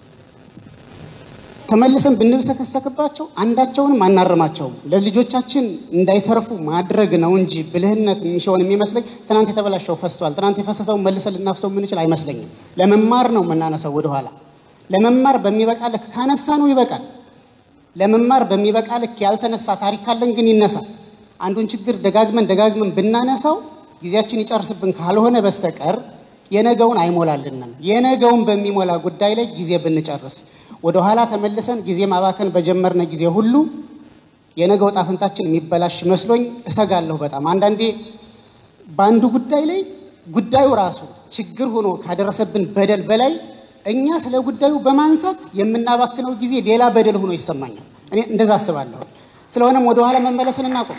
ተመልሰን ብንብሰከሰክባቸው አንዳቸውንም አናርማቸውም። ለልጆቻችን እንዳይተርፉ ማድረግ ነው እንጂ ብልህነት የሚሆን የሚመስለኝ ትናንት የተበላሸው ፈሷል። ትናንት የፈሰሰውን መልሰን ልናፍሰው የምንችል አይመስለኝም። ለመማር ነው የምናነሳው ወደኋላ። ለመማር በሚበቃ ልክ ካነሳ ነው ይበቃል። ለመማር በሚበቃ ልክ ያልተነሳ ታሪክ ካለን ግን ይነሳል። አንዱን ችግር ደጋግመን ደጋግመን ብናነሳው ጊዜያችን ይጨርስብን ካልሆነ በስተቀር የነገውን አይሞላልንም። የነገውን በሚሞላ ጉዳይ ላይ ጊዜ ብንጨርስ ወደ ኋላ ተመልሰን ጊዜ ማባከን በጀመርነ ጊዜ ሁሉ የነገው ዕጣ ፈንታችን የሚበላሽ መስሎኝ እሰጋለሁ በጣም። አንዳንዴ በአንዱ ጉዳይ ላይ ጉዳዩ ራሱ ችግር ሆኖ ካደረሰብን በደል በላይ እኛ ስለ ጉዳዩ በማንሳት የምናባክነው ጊዜ ሌላ በደል ሆኖ ይሰማኛል። እኔ እንደዛ አስባለሁ። ስለሆነም ወደ ኋላ መመለስን እናቁም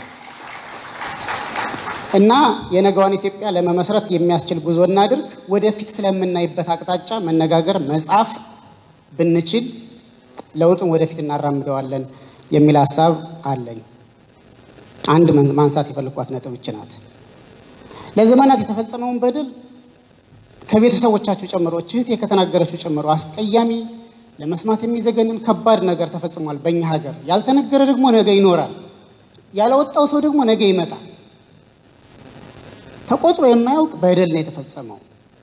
እና የነገዋን ኢትዮጵያ ለመመስረት የሚያስችል ጉዞ እናድርግ። ወደፊት ስለምናይበት አቅጣጫ መነጋገር፣ መጻፍ ብንችል ለውጡን ወደፊት እናራምደዋለን የሚል ሀሳብ አለኝ። አንድ መን- ማንሳት የፈለኳት ነጥብ ይች ናት። ለዘመናት የተፈጸመውን በደል ከቤተሰቦቻችሁ ጨምሮ እህቴ ከተናገረችው ጨምሮ አስቀያሚ ለመስማት የሚዘገንን ከባድ ነገር ተፈጽሟል በእኛ ሀገር። ያልተነገረ ደግሞ ነገ ይኖራል። ያለወጣው ሰው ደግሞ ነገ ይመጣል። ተቆጥሮ የማያውቅ በደል ነው የተፈጸመው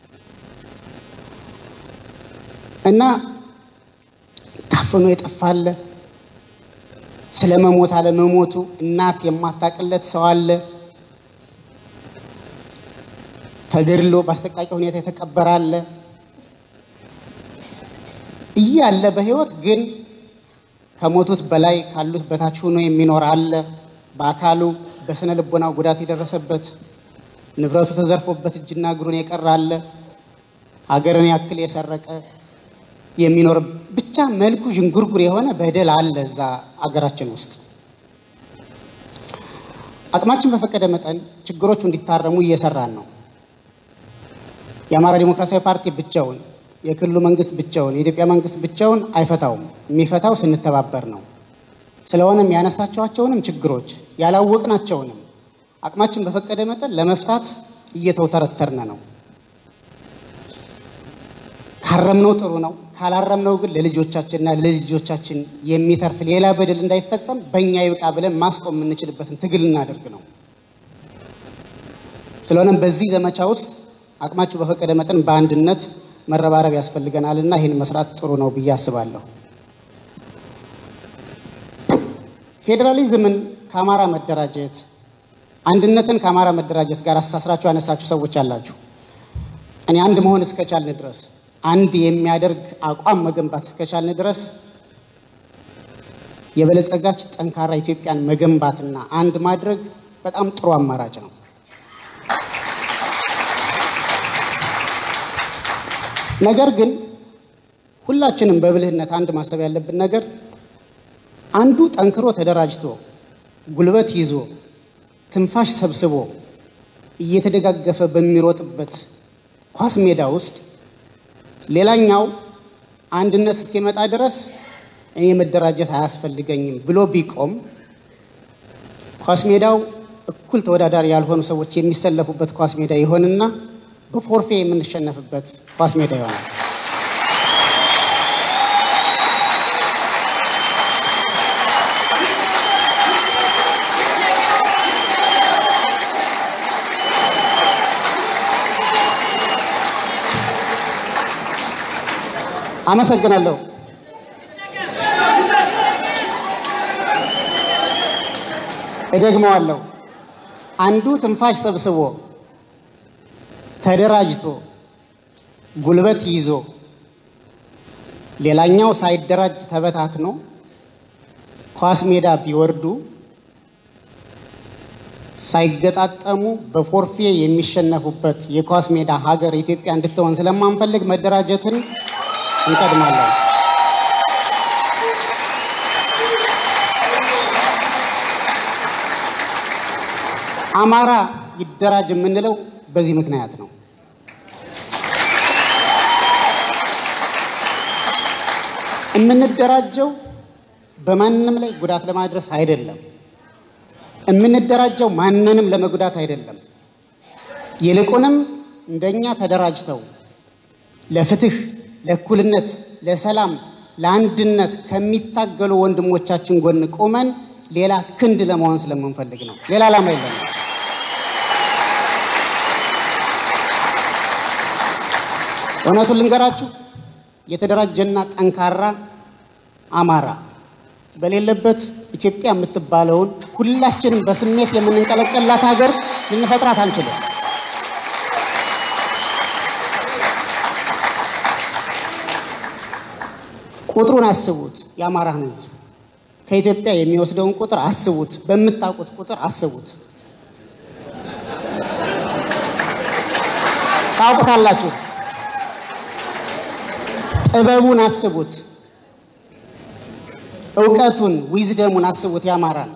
እና ታፍኖ የጠፋለ ስለ መሞት አለመሞቱ እናት የማታቅለት ሰው አለ። ተገድሎ በአሰቃቂ ሁኔታ የተቀበረ አለ እያለ በህይወት ግን ከሞቱት በላይ ካሉት በታች ሆኖ የሚኖር አለ። በአካሉ በስነ ልቦናው ጉዳት የደረሰበት ንብረቱ ተዘርፎበት እጅና እግሩን የቀረ አለ። ሀገርን ያክል የሰረቀ የሚኖር ብቻ መልኩ ዥንጉርጉር የሆነ በደል አለ እዛ አገራችን ውስጥ። አቅማችን በፈቀደ መጠን ችግሮቹ እንዲታረሙ እየሰራን ነው። የአማራ ዲሞክራሲያዊ ፓርቲ ብቻውን፣ የክልሉ መንግስት ብቻውን፣ የኢትዮጵያ መንግስት ብቻውን አይፈታውም። የሚፈታው ስንተባበር ነው። ስለሆነም ያነሳቸዋቸውንም ችግሮች ያላወቅናቸውንም አቅማችን በፈቀደ መጠን ለመፍታት እየተውተረተርን ነው። ካረምነው ጥሩ ነው። ካላረምነው ግን ለልጆቻችንና ለልጆቻችን የሚተርፍ ሌላ በደል እንዳይፈጸም በእኛ ይብቃ ብለን ማስቆም የምንችልበትን ትግል እናደርግ ነው። ስለሆነም በዚህ ዘመቻ ውስጥ አቅማችሁ በፈቀደ መጠን በአንድነት መረባረብ ያስፈልገናል እና ይህን መስራት ጥሩ ነው ብዬ አስባለሁ። ፌዴራሊዝምን ከአማራ መደራጀት፣ አንድነትን ከአማራ መደራጀት ጋር አስተሳስራችሁ ያነሳችሁ ሰዎች አላችሁ። እኔ አንድ መሆን እስከቻልን ድረስ አንድ የሚያደርግ አቋም መገንባት እስከቻልን ድረስ የበለጸጋች ጠንካራ ኢትዮጵያን መገንባትና አንድ ማድረግ በጣም ጥሩ አማራጭ ነው። ነገር ግን ሁላችንም በብልህነት አንድ ማሰብ ያለብን ነገር አንዱ ጠንክሮ ተደራጅቶ ጉልበት ይዞ ትንፋሽ ሰብስቦ እየተደጋገፈ በሚሮጥበት ኳስ ሜዳ ውስጥ ሌላኛው አንድነት እስኪመጣ ድረስ እኔ መደራጀት አያስፈልገኝም ብሎ ቢቆም ኳስ ሜዳው እኩል ተወዳዳሪ ያልሆኑ ሰዎች የሚሰለፉበት ኳስ ሜዳ ይሆንና በፎርፌ የምንሸነፍበት ኳስ ሜዳ ይሆናል። አመሰግናለሁ። እደግመዋለሁ። አንዱ ትንፋሽ ሰብስቦ ተደራጅቶ ጉልበት ይዞ ሌላኛው ሳይደራጅ ተበታትኖ ኳስ ሜዳ ቢወርዱ ሳይገጣጠሙ በፎርፌ የሚሸነፉበት የኳስ ሜዳ ሀገር ኢትዮጵያ እንድትሆን ስለማንፈልግ መደራጀትን እንቀድማለን። አማራ ይደራጅ የምንለው በዚህ ምክንያት ነው። የምንደራጀው በማንም ላይ ጉዳት ለማድረስ አይደለም። የምንደራጀው ማንንም ለመጉዳት አይደለም። ይልቁንም እንደኛ ተደራጅተው ለፍትህ፣ ለእኩልነት፣ ለሰላም፣ ለአንድነት ከሚታገሉ ወንድሞቻችን ጎን ቆመን ሌላ ክንድ ለመሆን ስለምንፈልግ ነው። ሌላ ዓላማ የለንም። እውነቱን ልንገራችሁ፣ የተደራጀና ጠንካራ አማራ በሌለበት ኢትዮጵያ የምትባለውን ሁላችንም በስሜት የምንንቀለቀላት ሀገር ልንፈጥራት አንችልም። ቁጥሩን አስቡት። የአማራን ሕዝብ ከኢትዮጵያ የሚወስደውን ቁጥር አስቡት። በምታውቁት ቁጥር አስቡት። ታውቁታላችሁ። ጥበቡን አስቡት። እውቀቱን ዊዝደሙን አስቡት። ያማራል።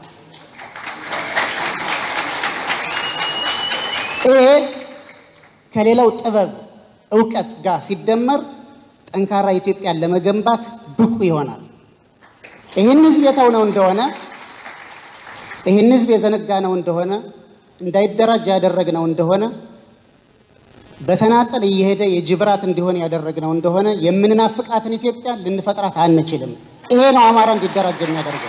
ይሄ ከሌላው ጥበብ እውቀት ጋር ሲደመር ጠንካራ ኢትዮጵያን ለመገንባት ብቁ ይሆናል። ይህን ህዝብ የተውነው እንደሆነ ይህን ህዝብ የዘነጋነው እንደሆነ እንዳይደራጅ ያደረግነው እንደሆነ በተናጠል እየሄደ የጅብራት እንዲሆን ያደረግነው እንደሆነ የምንናፍቃትን ኢትዮጵያ ልንፈጥራት አንችልም። ይሄ ነው አማራ እንዲደራጅ የሚያደርገው።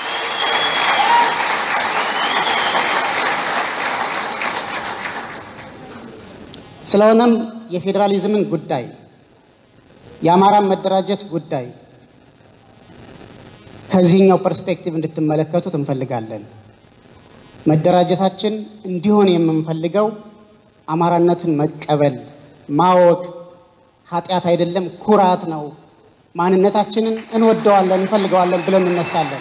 ስለሆነም የፌዴራሊዝምን ጉዳይ የአማራን መደራጀት ጉዳይ ከዚህኛው ፐርስፔክቲቭ እንድትመለከቱት እንፈልጋለን። መደራጀታችን እንዲሆን የምንፈልገው አማራነትን መቀበል ማወቅ ኃጢአት አይደለም፣ ኩራት ነው። ማንነታችንን እንወደዋለን፣ እንፈልገዋለን ብለን እንነሳለን።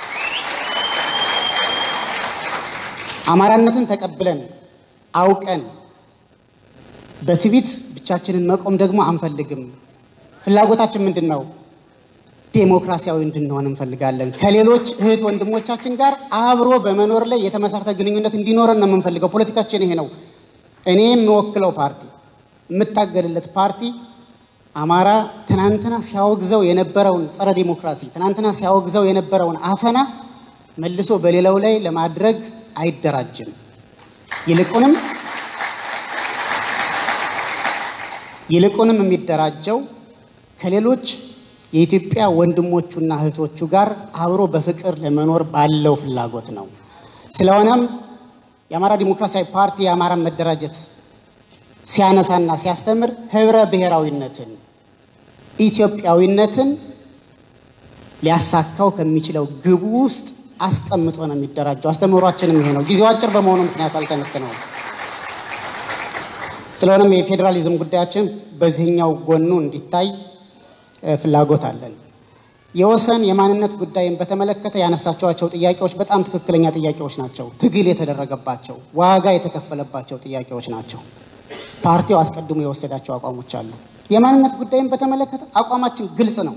አማራነትን ተቀብለን አውቀን በትዕቢት ብቻችንን መቆም ደግሞ አንፈልግም። ፍላጎታችን ምንድን ነው? ዴሞክራሲያዊ እንድንሆን እንፈልጋለን። ከሌሎች እህት ወንድሞቻችን ጋር አብሮ በመኖር ላይ የተመሰረተ ግንኙነት እንዲኖረን ነው የምንፈልገው። ፖለቲካችን ይሄ ነው። እኔ የምወክለው ፓርቲ የምታገልለት ፓርቲ አማራ ትናንትና ሲያወግዘው የነበረውን ጸረ ዲሞክራሲ ትናንትና ሲያወግዘው የነበረውን አፈና መልሶ በሌላው ላይ ለማድረግ አይደራጅም። ይልቁንም ይልቁንም የሚደራጀው ከሌሎች የኢትዮጵያ ወንድሞቹና እህቶቹ ጋር አብሮ በፍቅር ለመኖር ባለው ፍላጎት ነው። ስለሆነም የአማራ ዲሞክራሲያዊ ፓርቲ የአማራን መደራጀት ሲያነሳና ሲያስተምር ህብረ ብሔራዊነትን፣ ኢትዮጵያዊነትን ሊያሳካው ከሚችለው ግቡ ውስጥ አስቀምጦ ነው የሚደራጀው። አስተምህሯችንም ይሄ ነው። ጊዜው አጭር በመሆኑ ምክንያት አልተነትነውም። ስለሆነም የፌዴራሊዝም ጉዳያችን በዚህኛው ጎኑ እንዲታይ ፍላጎት አለን። የወሰን የማንነት ጉዳይን በተመለከተ ያነሳቸዋቸው ጥያቄዎች በጣም ትክክለኛ ጥያቄዎች ናቸው። ትግል የተደረገባቸው ዋጋ የተከፈለባቸው ጥያቄዎች ናቸው። ፓርቲው አስቀድሞ የወሰዳቸው አቋሞች አሉ። የማንነት ጉዳይን በተመለከተ አቋማችን ግልጽ ነው።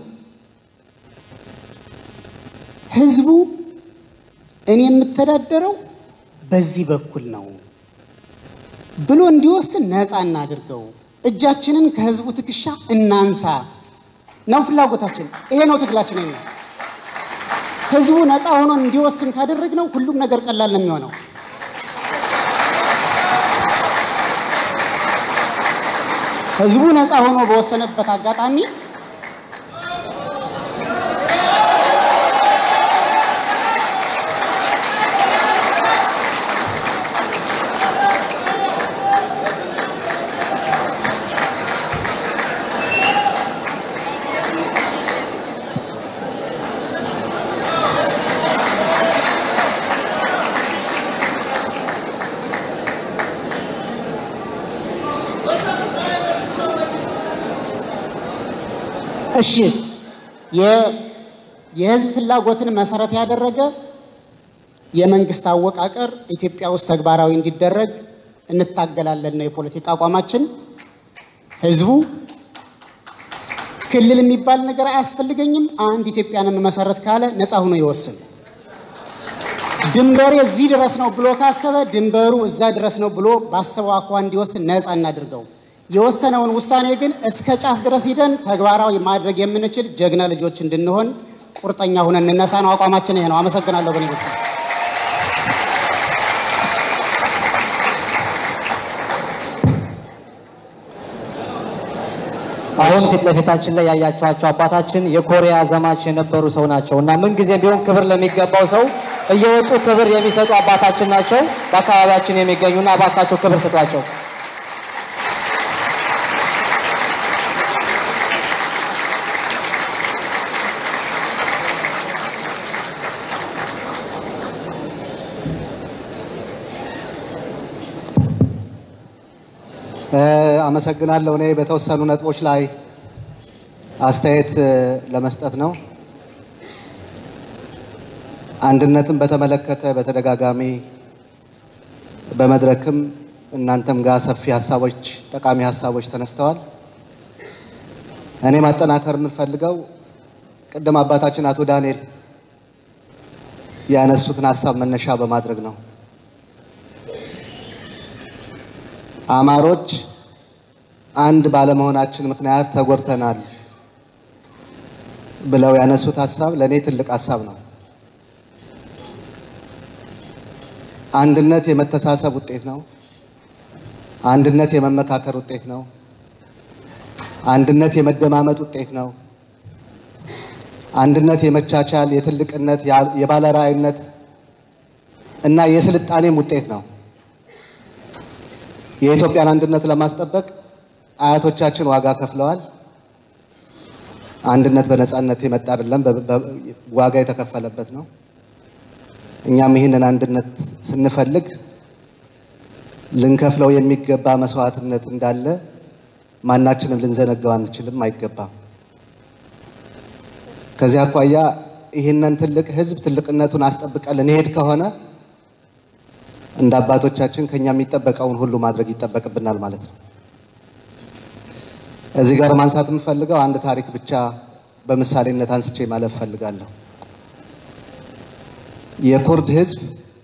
ህዝቡ እኔ የምተዳደረው በዚህ በኩል ነው ብሎ እንዲወስን ነፃ እናድርገው። እጃችንን ከህዝቡ ትከሻ እናንሳ ነው ፍላጎታችን። ይሄ ነው ትግላችን። ነው ህዝቡ ነፃ ሆኖ እንዲወስን ካደረግነው ሁሉም ነገር ቀላል ነው የሚሆነው። ህዝቡ ነፃ ሆኖ በወሰነበት አጋጣሚ እሺ የህዝብ ፍላጎትን መሰረት ያደረገ የመንግስት አወቃቀር ኢትዮጵያ ውስጥ ተግባራዊ እንዲደረግ እንታገላለን ነው የፖለቲካ አቋማችን። ህዝቡ ክልል የሚባል ነገር አያስፈልገኝም፣ አንድ ኢትዮጵያን የምመሰረት ካለ ነፃ ሆኖ ይወስን። ድንበሬ እዚህ ድረስ ነው ብሎ ካሰበ ድንበሩ እዛ ድረስ ነው ብሎ ባሰበው አኳ እንዲወስን ነፃ እናድርገው። የወሰነውን ውሳኔ ግን እስከ ጫፍ ድረስ ሂደን ተግባራዊ ማድረግ የምንችል ጀግና ልጆች እንድንሆን ቁርጠኛ ሁነን እንነሳ ነው አቋማችን። ይሄ ነው። አመሰግናለሁ። በኔ በኩል አሁን ፊት ለፊታችን ላይ ያያችኋቸው አባታችን የኮሪያ ዘማች የነበሩ ሰው ናቸው እና ምንጊዜም ቢሆን ክብር ለሚገባው ሰው እየወጡ ክብር የሚሰጡ አባታችን ናቸው። በአካባቢያችን የሚገኙና እባካቸው ክብር ስጧቸው። አመሰግናለሁ። እኔ በተወሰኑ ነጥቦች ላይ አስተያየት ለመስጠት ነው። አንድነትን በተመለከተ በተደጋጋሚ በመድረክም እናንተም ጋር ሰፊ ሀሳቦች፣ ጠቃሚ ሀሳቦች ተነስተዋል። እኔ ማጠናከር የምንፈልገው ቅድም አባታችን አቶ ዳንኤል ያነሱትን ሀሳብ መነሻ በማድረግ ነው። አማሮች አንድ ባለመሆናችን ምክንያት ተጎድተናል። ብለው ያነሱት ሀሳብ ለእኔ ትልቅ ሀሳብ ነው። አንድነት የመተሳሰብ ውጤት ነው። አንድነት የመመካከር ውጤት ነው። አንድነት የመደማመጥ ውጤት ነው። አንድነት የመቻቻል፣ የትልቅነት፣ የባለራዕይነት እና የስልጣኔም ውጤት ነው። የኢትዮጵያን አንድነት ለማስጠበቅ አያቶቻችን ዋጋ ከፍለዋል። አንድነት በነፃነት የመጣ አይደለም፣ ዋጋ የተከፈለበት ነው። እኛም ይህንን አንድነት ስንፈልግ ልንከፍለው የሚገባ መስዋዕትነት እንዳለ ማናችንም ልንዘነጋው አንችልም፣ አይገባም። ከዚህ አኳያ ይህንን ትልቅ ሕዝብ ትልቅነቱን አስጠብቀን ልንሄድ ከሆነ እንደ አባቶቻችን ከኛ የሚጠበቀውን ሁሉ ማድረግ ይጠበቅብናል ማለት ነው። እዚህ ጋር ማንሳት የምፈልገው አንድ ታሪክ ብቻ በምሳሌነት አንስቼ ማለፍ ፈልጋለሁ። የኩርድ ህዝብ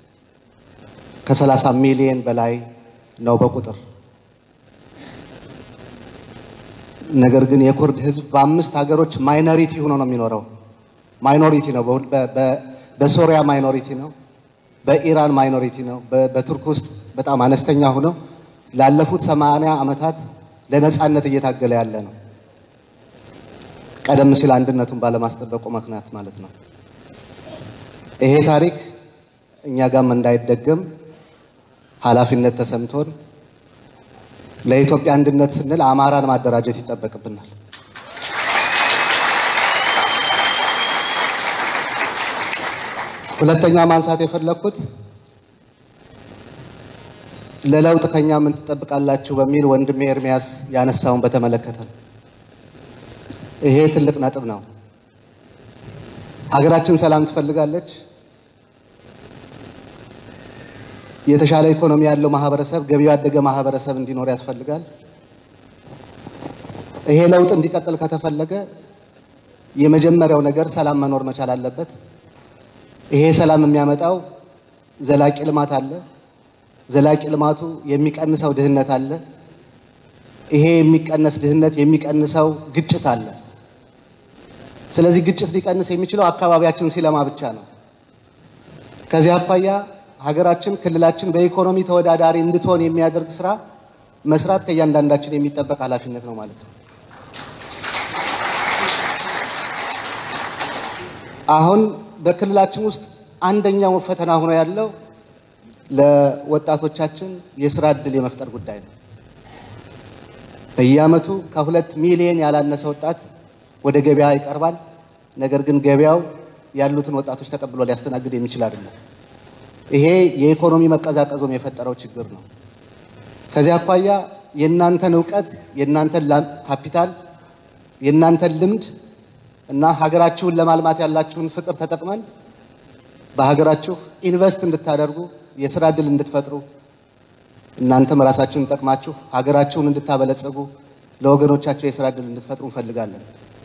ከ30 ሚሊዮን በላይ ነው በቁጥር። ነገር ግን የኩርድ ህዝብ በአምስት ሀገሮች ማይኖሪቲ ሆኖ ነው የሚኖረው። ማይኖሪቲ ነው። በሶሪያ ማይኖሪቲ ነው። በኢራን ማይኖሪቲ ነው። በቱርክ ውስጥ በጣም አነስተኛ ሆኖ ላለፉት ሰማንያ ዓመታት ለነጻነት እየታገለ ያለ ነው። ቀደም ሲል አንድነቱን ባለማስጠበቁ ምክንያት ማለት ነው። ይሄ ታሪክ እኛ ጋም እንዳይደገም ኃላፊነት ተሰምቶን ለኢትዮጵያ አንድነት ስንል አማራን ማደራጀት ይጠበቅብናል። ሁለተኛ ማንሳት የፈለግኩት ለለውጥ ከኛ ምን ትጠብቃላችሁ በሚል ወንድሜ ኤርሚያስ ያነሳውን በተመለከተ ነው። ይሄ ትልቅ ነጥብ ነው። ሀገራችን ሰላም ትፈልጋለች። የተሻለ ኢኮኖሚ ያለው ማህበረሰብ፣ ገቢው ያደገ ማህበረሰብ እንዲኖር ያስፈልጋል። ይሄ ለውጥ እንዲቀጥል ከተፈለገ የመጀመሪያው ነገር ሰላም መኖር መቻል አለበት። ይሄ ሰላም የሚያመጣው ዘላቂ ልማት አለ። ዘላቂ ልማቱ የሚቀንሰው ድህነት አለ። ይሄ የሚቀነስ ድህነት የሚቀንሰው ግጭት አለ። ስለዚህ ግጭት ሊቀንስ የሚችለው አካባቢያችን ሲለማ ብቻ ነው። ከዚህ አኳያ ሀገራችን፣ ክልላችን በኢኮኖሚ ተወዳዳሪ እንድትሆን የሚያደርግ ስራ መስራት ከእያንዳንዳችን የሚጠበቅ ኃላፊነት ነው ማለት ነው። አሁን በክልላችን ውስጥ አንደኛው ፈተና ሆኖ ያለው ለወጣቶቻችን የስራ እድል የመፍጠር ጉዳይ ነው። በየዓመቱ ከሁለት ሚሊዮን ያላነሰ ወጣት ወደ ገበያ ይቀርባል። ነገር ግን ገበያው ያሉትን ወጣቶች ተቀብሎ ሊያስተናግድ የሚችል አይደለም። ይሄ የኢኮኖሚ መቀዛቀዞም የፈጠረው ችግር ነው። ከዚህ አኳያ የእናንተን እውቀት፣ የእናንተን ካፒታል፣ የእናንተን ልምድ እና ሀገራችሁን ለማልማት ያላችሁን ፍቅር ተጠቅመን በሀገራችሁ ኢንቨስት እንድታደርጉ የስራ እድል እንድትፈጥሩ እናንተም ራሳችሁን ጠቅማችሁ ሀገራችሁን እንድታበለጽጉ ለወገኖቻቸው የስራ እድል እንድትፈጥሩ እንፈልጋለን።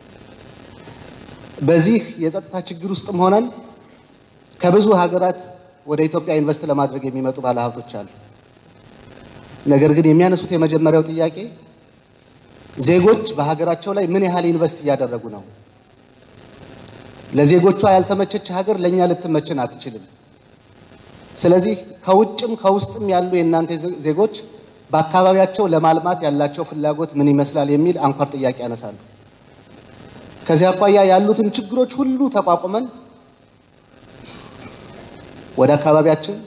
በዚህ የጸጥታ ችግር ውስጥም ሆነን ከብዙ ሀገራት ወደ ኢትዮጵያ ኢንቨስት ለማድረግ የሚመጡ ባለሀብቶች አሉ። ነገር ግን የሚያነሱት የመጀመሪያው ጥያቄ ዜጎች በሀገራቸው ላይ ምን ያህል ኢንቨስት እያደረጉ ነው? ለዜጎቿ ያልተመቸች ሀገር ለእኛ ልትመችን አትችልም። ስለዚህ ከውጭም ከውስጥም ያሉ የእናንተ ዜጎች በአካባቢያቸው ለማልማት ያላቸው ፍላጎት ምን ይመስላል የሚል አንኳር ጥያቄ ያነሳሉ። ከዚህ አኳያ ያሉትን ችግሮች ሁሉ ተቋቁመን ወደ አካባቢያችን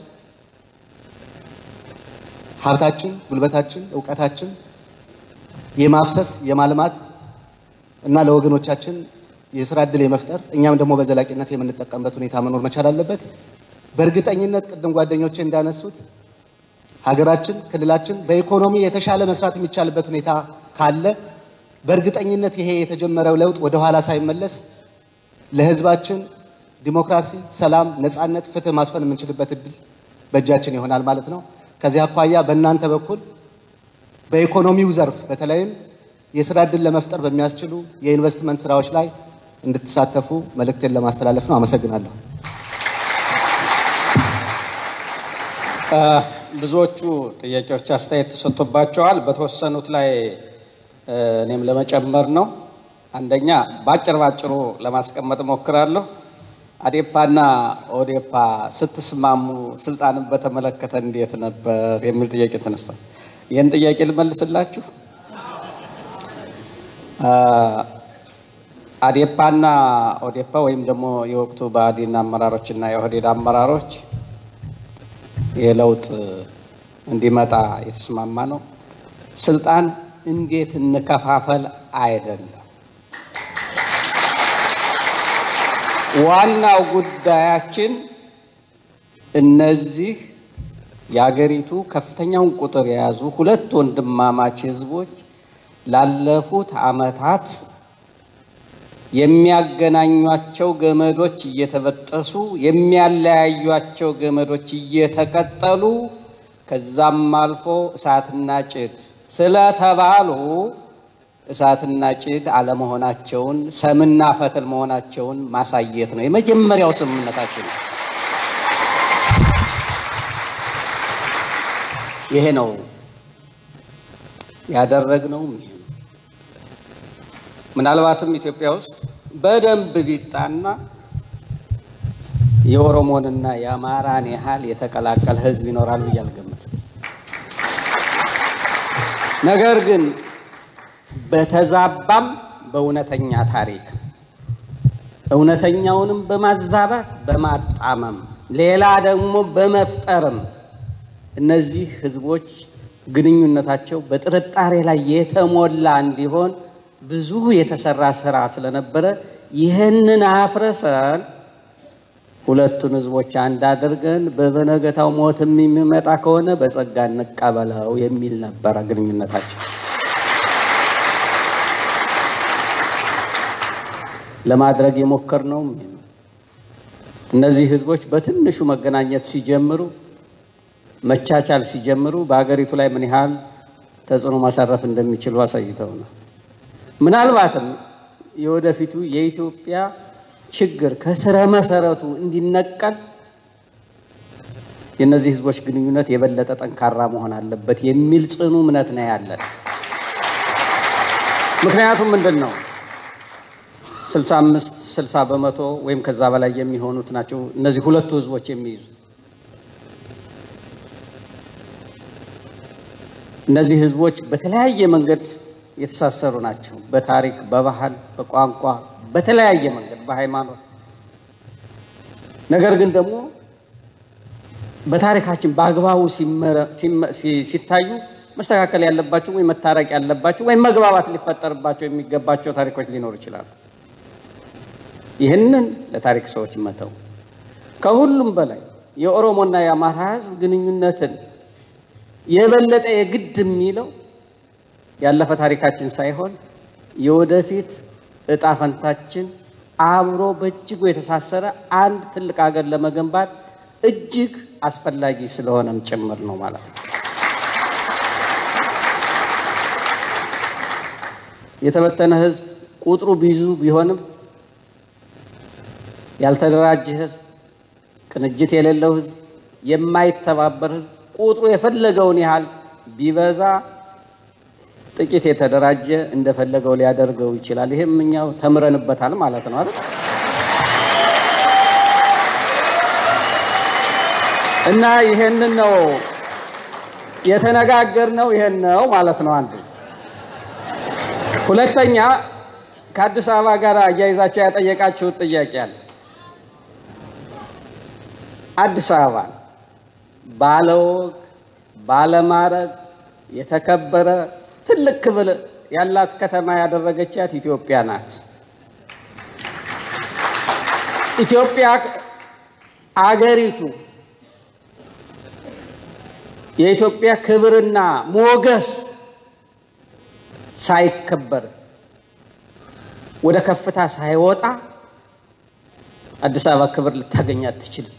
ሀብታችን፣ ጉልበታችን፣ እውቀታችን የማፍሰስ የማልማት እና ለወገኖቻችን የስራ እድል የመፍጠር እኛም ደግሞ በዘላቂነት የምንጠቀምበት ሁኔታ መኖር መቻል አለበት። በእርግጠኝነት ቅድም ጓደኞቼ እንዳነሱት ሀገራችን፣ ክልላችን በኢኮኖሚ የተሻለ መስራት የሚቻልበት ሁኔታ ካለ በእርግጠኝነት ይሄ የተጀመረው ለውጥ ወደኋላ ሳይመለስ ለሕዝባችን ዲሞክራሲ፣ ሰላም፣ ነጻነት፣ ፍትህ ማስፈን የምንችልበት እድል በእጃችን ይሆናል ማለት ነው። ከዚህ አኳያ በእናንተ በኩል በኢኮኖሚው ዘርፍ በተለይም የስራ እድል ለመፍጠር በሚያስችሉ የኢንቨስትመንት ስራዎች ላይ እንድትሳተፉ መልእክቴን ለማስተላለፍ ነው። አመሰግናለሁ። ብዙዎቹ ጥያቄዎች አስተያየት ተሰጥቶባቸዋል። በተወሰኑት ላይ እኔም ለመጨመር ነው። አንደኛ ባጭር ባጭሩ ለማስቀመጥ እሞክራለሁ። አዴፓና ኦዴፓ ስትስማሙ ስልጣንን በተመለከተ እንዴት ነበር የሚል ጥያቄ ተነስቷል። ይህን ጥያቄ ልመልስላችሁ። አዴፓና ኦዴፓ ወይም ደግሞ የወቅቱ ብአዴን አመራሮችና የኦህዴድ አመራሮች የለውጥ እንዲመጣ የተስማማ ነው። ስልጣን እንዴት እንከፋፈል አይደለም። ዋናው ጉዳያችን እነዚህ የአገሪቱ ከፍተኛውን ቁጥር የያዙ ሁለት ወንድማማች ህዝቦች ላለፉት ዓመታት የሚያገናኟቸው ገመዶች እየተበጠሱ የሚያለያዩቸው ገመዶች እየተቀጠሉ ከዛም አልፎ እሳትና ጭድ ስለተባሉ እሳትና ጭድ አለመሆናቸውን ሰምና ፈትል መሆናቸውን ማሳየት ነው የመጀመሪያው ስምምነታችን። ይሄ ነው ያደረግነውም ይሄ ነው። ምናልባትም ኢትዮጵያ ውስጥ በደንብ ቢጣና የኦሮሞንና የአማራን ያህል የተቀላቀለ ህዝብ ይኖራል ብዬ አልገምትም። ነገር ግን በተዛባም በእውነተኛ ታሪክ እውነተኛውንም በማዛባት በማጣመም ሌላ ደግሞ በመፍጠርም እነዚህ ህዝቦች ግንኙነታቸው በጥርጣሬ ላይ የተሞላ እንዲሆን ብዙ የተሰራ ስራ ስለነበረ ይህንን አፍርሰን ሁለቱን ህዝቦች አንድ አድርገን በበነገታው ሞትም የሚመጣ ከሆነ በጸጋ እንቀበለው የሚል ነበረ ግንኙነታቸው። ለማድረግ የሞከርነውም ይሄ ነው። እነዚህ ህዝቦች በትንሹ መገናኘት ሲጀምሩ፣ መቻቻል ሲጀምሩ በሀገሪቱ ላይ ምን ያህል ተጽዕኖ ማሳረፍ እንደሚችሉ አሳይተው ነው። ምናልባትም የወደፊቱ የኢትዮጵያ ችግር ከስረ መሰረቱ እንዲነቀል የእነዚህ ህዝቦች ግንኙነት የበለጠ ጠንካራ መሆን አለበት የሚል ጽኑ እምነት ነው ያለን። ምክንያቱም ምንድን ነው 65 60 በመቶ ወይም ከዛ በላይ የሚሆኑት ናቸው እነዚህ ሁለቱ ህዝቦች የሚይዙት። እነዚህ ህዝቦች በተለያየ መንገድ የተሳሰሩ ናቸው። በታሪክ፣ በባህል፣ በቋንቋ፣ በተለያየ መንገድ በሃይማኖት። ነገር ግን ደግሞ በታሪካችን በአግባቡ ሲታዩ መስተካከል ያለባቸው ወይም መታረቅ ያለባቸው ወይም መግባባት ሊፈጠርባቸው የሚገባቸው ታሪኮች ሊኖሩ ይችላሉ። ይህንን ለታሪክ ሰዎች መተው። ከሁሉም በላይ የኦሮሞና የአማራ ህዝብ ግንኙነትን የበለጠ የግድ የሚለው ያለፈ ታሪካችን ሳይሆን የወደፊት እጣ ፈንታችን አብሮ በእጅጉ የተሳሰረ አንድ ትልቅ ሀገር ለመገንባት እጅግ አስፈላጊ ስለሆነም ጭምር ነው ማለት ነው። የተበተነ ህዝብ ቁጥሩ ብዙ ቢሆንም ያልተደራጀ ህዝብ፣ ቅንጅት የሌለው ህዝብ፣ የማይተባበር ህዝብ ቁጥሩ የፈለገውን ያህል ቢበዛ ጥቂት የተደራጀ እንደፈለገው ሊያደርገው ይችላል። ይሄም እኛው ተምረንበታል ማለት ነው አይደል? እና ይሄንን ነው የተነጋገርነው፣ ይሄን ነው ማለት ነው አንዱ። ሁለተኛ ከአዲስ አበባ ጋር አያይዛቸው ያጠየቃችሁት ጥያቄ አለ። አዲስ አበባ ባለወግ ባለማረግ የተከበረ ትልቅ ክብር ያላት ከተማ ያደረገቻት ኢትዮጵያ ናት። ኢትዮጵያ አገሪቱ የኢትዮጵያ ክብርና ሞገስ ሳይከበር ወደ ከፍታ ሳይወጣ አዲስ አበባ ክብር ልታገኝ አትችልም።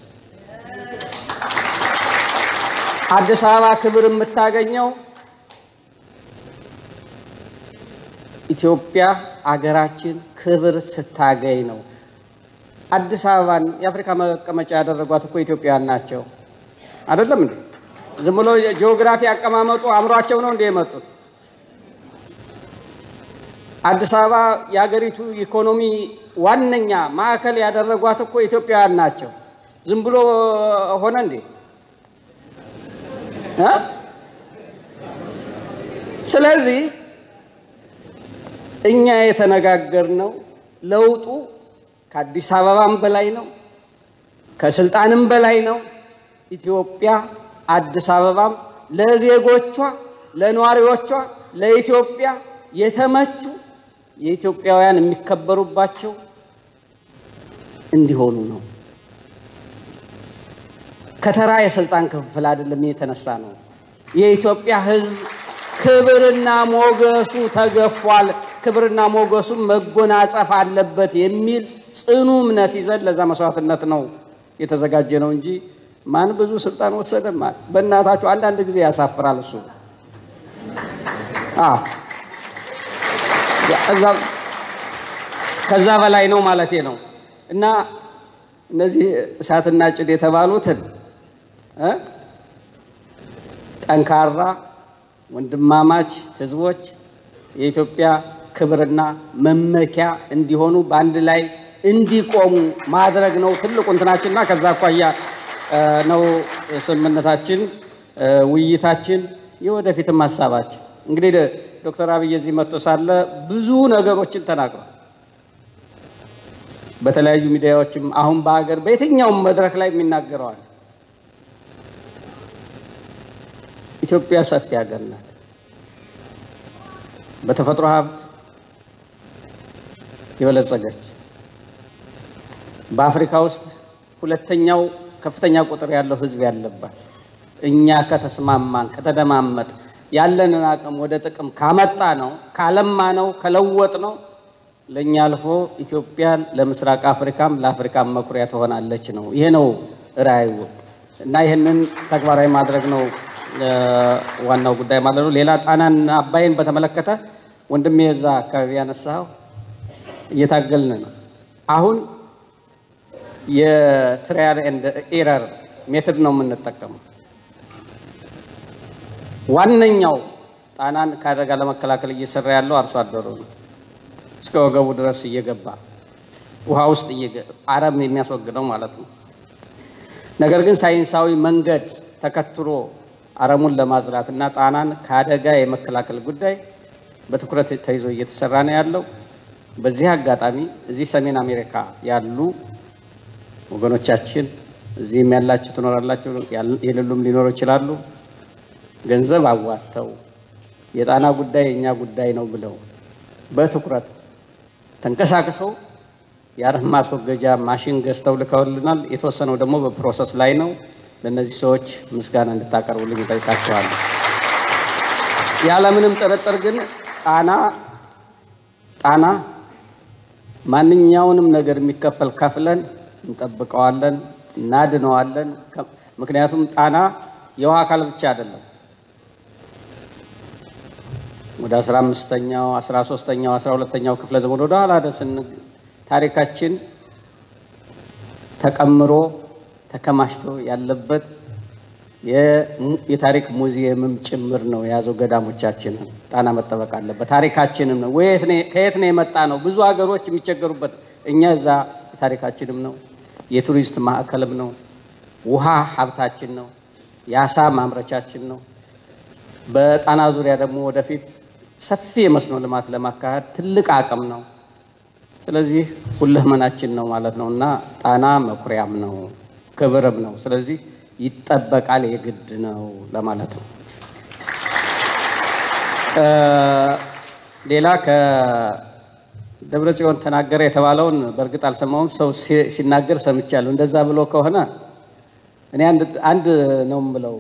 አዲስ አበባ ክብር የምታገኘው ኢትዮጵያ አገራችን ክብር ስታገኝ ነው። አዲስ አበባን የአፍሪካ መቀመጫ ያደረጓት እኮ ኢትዮጵያውያን ናቸው። አይደለም እንዴ? ዝም ብሎ ጂኦግራፊ አቀማመጡ አእምሯቸው ነው እንደ የመጡት አዲስ አበባ የሀገሪቱ ኢኮኖሚ ዋነኛ ማዕከል ያደረጓት እኮ ኢትዮጵያውያን ናቸው። ዝም ብሎ ሆነ እንዴ? እ? ስለዚህ እኛ የተነጋገርነው ለውጡ ከአዲስ አበባም በላይ ነው፣ ከስልጣንም በላይ ነው። ኢትዮጵያ አዲስ አበባም ለዜጎቿ፣ ለነዋሪዎቿ፣ ለኢትዮጵያ የተመቹ የኢትዮጵያውያን የሚከበሩባቸው እንዲሆኑ ነው። ከተራ የስልጣን ክፍፍል አይደለም የተነሳ ነው። የኢትዮጵያ ሕዝብ ክብርና ሞገሱ ተገፏል፣ ክብርና ሞገሱ መጎናጸፍ አለበት የሚል ጽኑ እምነት ይዘን ለዛ መስዋዕትነት ነው የተዘጋጀ ነው እንጂ ማን ብዙ ስልጣን ወሰደ ማን በእናታችሁ አንዳንድ ጊዜ ያሳፍራል እሱ አዎ እዛ- ከዛ በላይ ነው ማለቴ ነው እና እነዚህ እሳትና ጭድ የተባሉትን እ ጠንካራ ወንድማማች ህዝቦች የኢትዮጵያ ክብርና መመኪያ እንዲሆኑ በአንድ ላይ እንዲቆሙ ማድረግ ነው ትልቁ እንትናችንና ከዛ አኳያ እ ነው ስምምነታችን እ ውይይታችን የወደፊትም ሀሳባችን እንግዲህ ደ- ዶክተር አብይ እዚህ መጥቶ ሳለ ብዙ ነገሮችን ተናግሯል። በተለያዩ ሚዲያዎችም አሁን በሀገር በየትኛውም መድረክ ላይ የሚናገረዋል። ኢትዮጵያ ሰፊ ሀገር ናት። በተፈጥሮ ሀብት የበለጸገች በአፍሪካ ውስጥ ሁለተኛው ከፍተኛ ቁጥር ያለው ህዝብ ያለባት እኛ ከተስማማን ከተደማመጥ ያለንን አቅም ወደ ጥቅም ካመጣ ነው ካለማ ነው ከለወጥ ነው ለእኛ አልፎ ኢትዮጵያን ለምስራቅ አፍሪካም ለአፍሪካም መኩሪያ ትሆናለች ነው። ይሄ ነው ራዕዩ እና ይህንን ተግባራዊ ማድረግ ነው እ ዋናው ጉዳይ ማለት ነው። ሌላ ጣናን አባይን በተመለከተ ወንድሜ የዛ አካባቢ ያነሳው እየታገልን ነው። አሁን የትራያል ኤንድ ኤረር ሜትድ ነው የምንጠቀመው። ዋነኛው ጣናን ከአደጋ ለመከላከል እየሰራ ያለው አርሶ አደሩ ነው። እስከ ወገቡ ድረስ እየገባ ውሃ ውስጥ እየገ- አረም የሚያስወግደው ማለት ነው። ነገር ግን ሳይንሳዊ መንገድ ተከትሎ አረሙን ለማጽዳት እና ጣናን ከአደጋ የመከላከል ጉዳይ በትኩረት ተይዞ እየተሰራ ነው ያለው። በዚህ አጋጣሚ እዚህ ሰሜን አሜሪካ ያሉ ወገኖቻችን እዚህም ያላችሁ ትኖራላችሁ፣ ያል- የሌሉም ሊኖሩ ይችላሉ። ገንዘብ አዋጥተው የጣና ጉዳይ የእኛ ጉዳይ ነው ብለው በትኩረት ተንቀሳቅሰው የአረም ማስወገጃ ማሽን ገዝተው ልከውልናል። የተወሰነው ደግሞ በፕሮሰስ ላይ ነው። ለእነዚህ ሰዎች ምስጋና እንድታቀርቡልኝ እጠይቃቸዋለሁ። ያለምንም ጥርጥር ግን ጣና ጣና ማንኛውንም ነገር የሚከፈል ከፍለን እንጠብቀዋለን፣ እናድነዋለን። ከ- ምክንያቱም ጣና የውሃ አካል ብቻ አይደለም። ወደ አስራ አምስተኛው አስራ ሶስተኛው አስራ ሁለተኛው ክፍለ ዘመን ወደ ኋላ ደስን ታሪካችን ተቀምሮ ተከማችቶ ያለበት የሙ- የታሪክ ሙዚየምም ጭምር ነው የያዘው። ገዳሞቻችንን ጣና መጠበቅ አለበት። ታሪካችንም ነው። ወየት ነው- ከየት ነው የመጣ ነው? ብዙ ሀገሮች የሚቸገሩበት እኛ እዛ ታሪካችንም ነው። የቱሪስት ማዕከልም ነው። ውሃ ሀብታችን ነው። የአሳ ማምረቻችን ነው። በጣና ዙሪያ ደግሞ ወደፊት ሰፊ የመስኖ ልማት ለማካሄድ ትልቅ አቅም ነው። ስለዚህ ሁለመናችን ነው ማለት ነው እና ጣና መኩሪያም ነው ክብርም ነው። ስለዚህ ይጠበቃል፣ የግድ ነው ለማለት ነው። እ ሌላ ከደብረ ጽዮን ተናገረ የተባለውን በእርግጥ አልሰማሁም። ሰው ሲ- ሲናገር ሰምቻለሁ። እንደዛ ብሎ ከሆነ እኔ አንድ አንድ ነው የምለው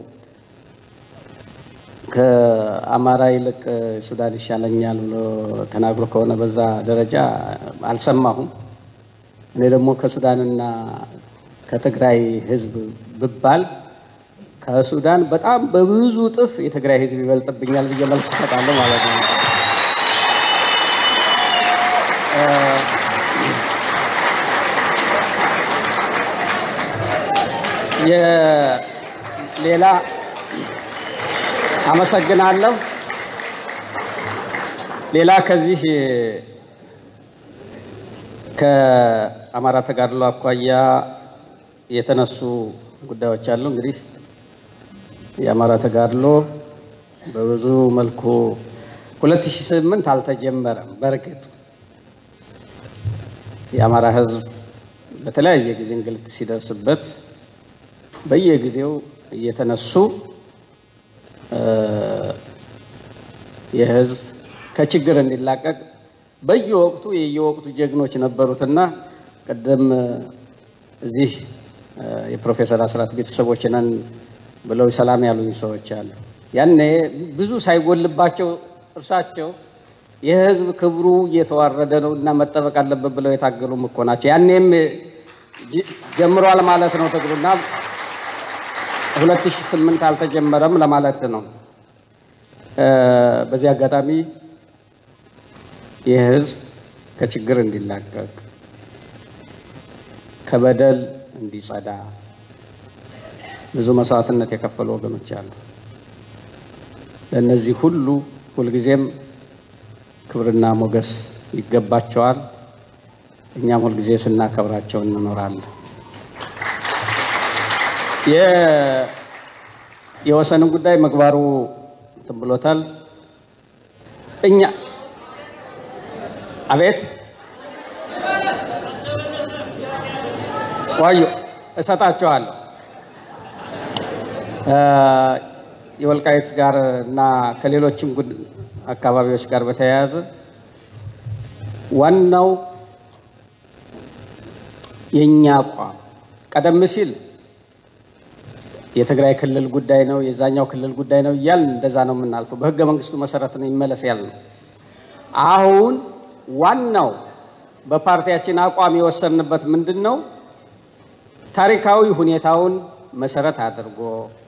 ከአማራ ይልቅ ሱዳን ይሻለኛል ብሎ ተናግሮ ከሆነ በዛ ደረጃ አልሰማሁም። እኔ ደግሞ ከሱዳንና ከትግራይ ሕዝብ ብባል ከሱዳን በጣም በብዙ እጥፍ የትግራይ ሕዝብ ይበልጥብኛል ብዬ መልስ እሰጣለሁ ማለት ነው። እ የሌላ አመሰግናለሁ። ሌላ ከዚህ ከአማራ ተጋድሎ አኳያ የተነሱ ጉዳዮች አሉ። እንግዲህ የአማራ ተጋድሎ በብዙ መልኩ 2008 አልተጀመረም። በእርግጥ የአማራ ሕዝብ በተለያየ ጊዜ እንግልት ሲደርስበት በየጊዜው እየተነሱ የህዝብ ከችግር እንዲላቀቅ በየወቅቱ የየወቅቱ ጀግኖች ነበሩትና ቅድም እዚህ የፕሮፌሰር አስራት ቤተሰቦች ነን ብለው ሰላም ያሉኝ ሰዎች አሉ። ያኔ ብዙ ሳይጎልባቸው እርሳቸው የህዝብ ክብሩ እየተዋረደ ነው እና መጠበቅ አለበት ብለው የታገሉም እኮ ናቸው። ያኔም ጀምሯል ማለት ነው ትግሉና 2008 አልተጀመረም ለማለት ነው። በዚህ አጋጣሚ የህዝብ ከችግር እንዲላቀቅ ከበደል እንዲጸዳ ብዙ መስዋዕትነት የከፈሉ ወገኖች አሉ። ለእነዚህ ሁሉ ሁልጊዜም ክብርና ሞገስ ይገባቸዋል። እኛም ሁልጊዜ ስናከብራቸው እንኖራለን። የወሰንን ጉዳይ ምግባሩ እንትን ብሎታል። እኛ አቤት ዋዩ እሰጣቸዋለሁ። የወልቃይት ጋር እና ከሌሎችም አካባቢዎች ጋር በተያያዘ ዋናው የእኛ አቋም ቀደም ሲል የትግራይ ክልል ጉዳይ ነው፣ የዛኛው ክልል ጉዳይ ነው እያልን እንደዛ ነው የምናልፈው። በህገ መንግስቱ መሰረት ነው ይመለስ ያል ነው። አሁን ዋናው በፓርቲያችን አቋም የወሰንበት ምንድን ነው? ታሪካዊ ሁኔታውን መሰረት አድርጎ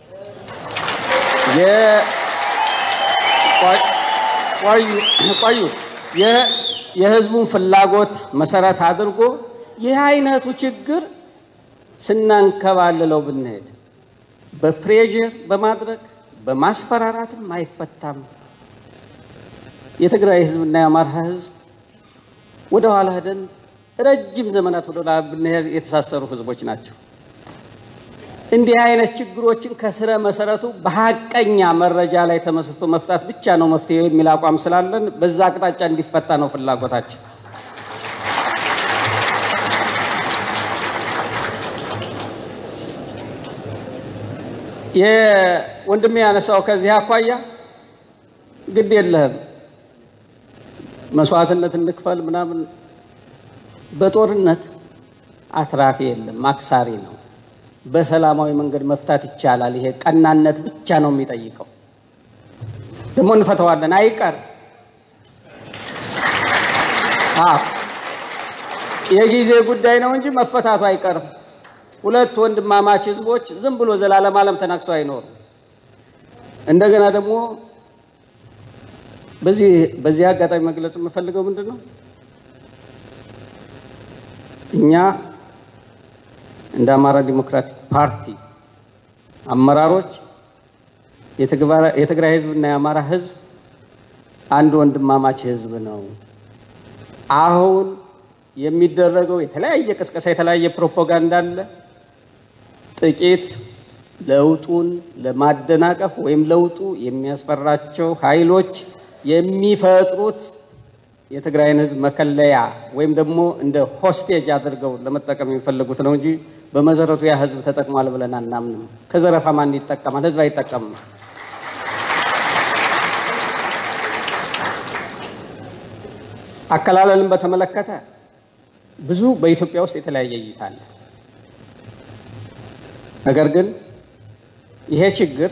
ቆዩ የህዝቡን ፍላጎት መሰረት አድርጎ ይህ አይነቱ ችግር ስናንከባልለው ብንሄድ በፕሬዥር በማድረግ በማስፈራራትም አይፈታም። የትግራይ ህዝብና የአማራ ህዝብ ወደ ኋላ ሄደን ረጅም ዘመናት ወደ ኋላ ብንሄድ የተሳሰሩ ህዝቦች ናቸው። እንዲህ አይነት ችግሮችን ከስረ መሰረቱ በሀቀኛ መረጃ ላይ ተመስርቶ መፍታት ብቻ ነው መፍትሄ የሚል አቋም ስላለን በዛ አቅጣጫ እንዲፈታ ነው ፍላጎታችን። የወንድሜ ያነሳው ከዚህ አኳያ ግድ የለህም መስዋዕትነት እንክፈል ምናምን፣ በጦርነት አትራፊ የለም አክሳሪ ነው። በሰላማዊ መንገድ መፍታት ይቻላል። ይሄ ቀናነት ብቻ ነው የሚጠይቀው። ደግሞ እንፈተዋለን፣ አይቀር የጊዜ ጉዳይ ነው እንጂ መፈታቱ አይቀርም። ሁለት ወንድማማች ህዝቦች ዝም ብሎ ዘላለም ዓለም ተናክሰው አይኖሩም። እንደገና ደግሞ በዚህ በዚህ አጋጣሚ መግለጽ የምፈልገው ምንድን ነው እኛ እንደ አማራ ዲሞክራቲክ ፓርቲ አመራሮች የትግራይ ህዝብና የአማራ ህዝብ አንድ ወንድማማች ህዝብ ነው። አሁን የሚደረገው የተለያየ ቅስቀሳ፣ የተለያየ ፕሮፓጋንዳ አለ። ጥቂት ለውጡን ለማደናቀፍ ወይም ለውጡ የሚያስፈራቸው ኃይሎች የሚፈጥሩት የትግራይን ህዝብ መከለያ ወይም ደግሞ እንደ ሆስቴጅ አድርገው ለመጠቀም የሚፈልጉት ነው እንጂ በመሰረቱ ያ ህዝብ ተጠቅሟል ብለን አናምንም። ከዘረፋ ማን ይጠቀማል? ህዝብ አይጠቀምም። አከላለልን በተመለከተ ብዙ በኢትዮጵያ ውስጥ የተለያየ እይታ አለ። ነገር ግን ይሄ ችግር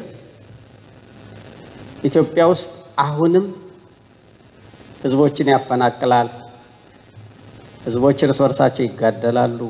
ኢትዮጵያ ውስጥ አሁንም ህዝቦችን ያፈናቅላል። ህዝቦች እርስ በርሳቸው ይጋደላሉ።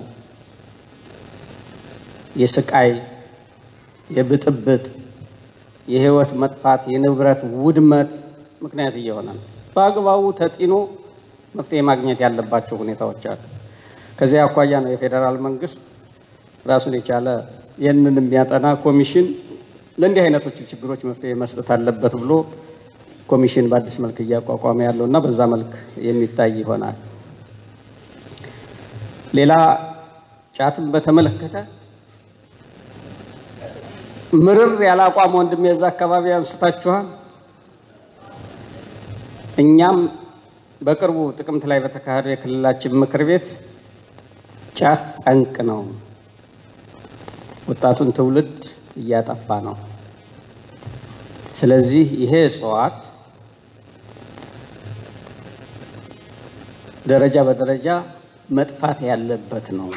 የስቃይ፣ የብጥብጥ፣ የህይወት መጥፋት፣ የንብረት ውድመት ምክንያት እየሆነ ነው። በአግባቡ ተጢኖ መፍትሄ ማግኘት ያለባቸው ሁኔታዎች አሉ። ከዚያ አኳያ ነው የፌዴራል መንግስት ራሱን የቻለ ይህንን የሚያጠና ኮሚሽን ለእንዲህ አይነቶቹ ችግሮች መፍትሄ መስጠት አለበት ብሎ ኮሚሽን በአዲስ መልክ እያቋቋመ ያለው እና በዛ መልክ የሚታይ ይሆናል። ሌላ ጫትን በተመለከተ ምርር ያለ አቋም ወንድም የዛ አካባቢ አንስታችኋል። እኛም በቅርቡ ጥቅምት ላይ በተካሄደው የክልላችን ምክር ቤት ጫት ጠንቅ ነው፣ ወጣቱን ትውልድ እያጠፋ ነው። ስለዚህ ይሄ እጽዋት ደረጃ በደረጃ መጥፋት ያለበት ነው።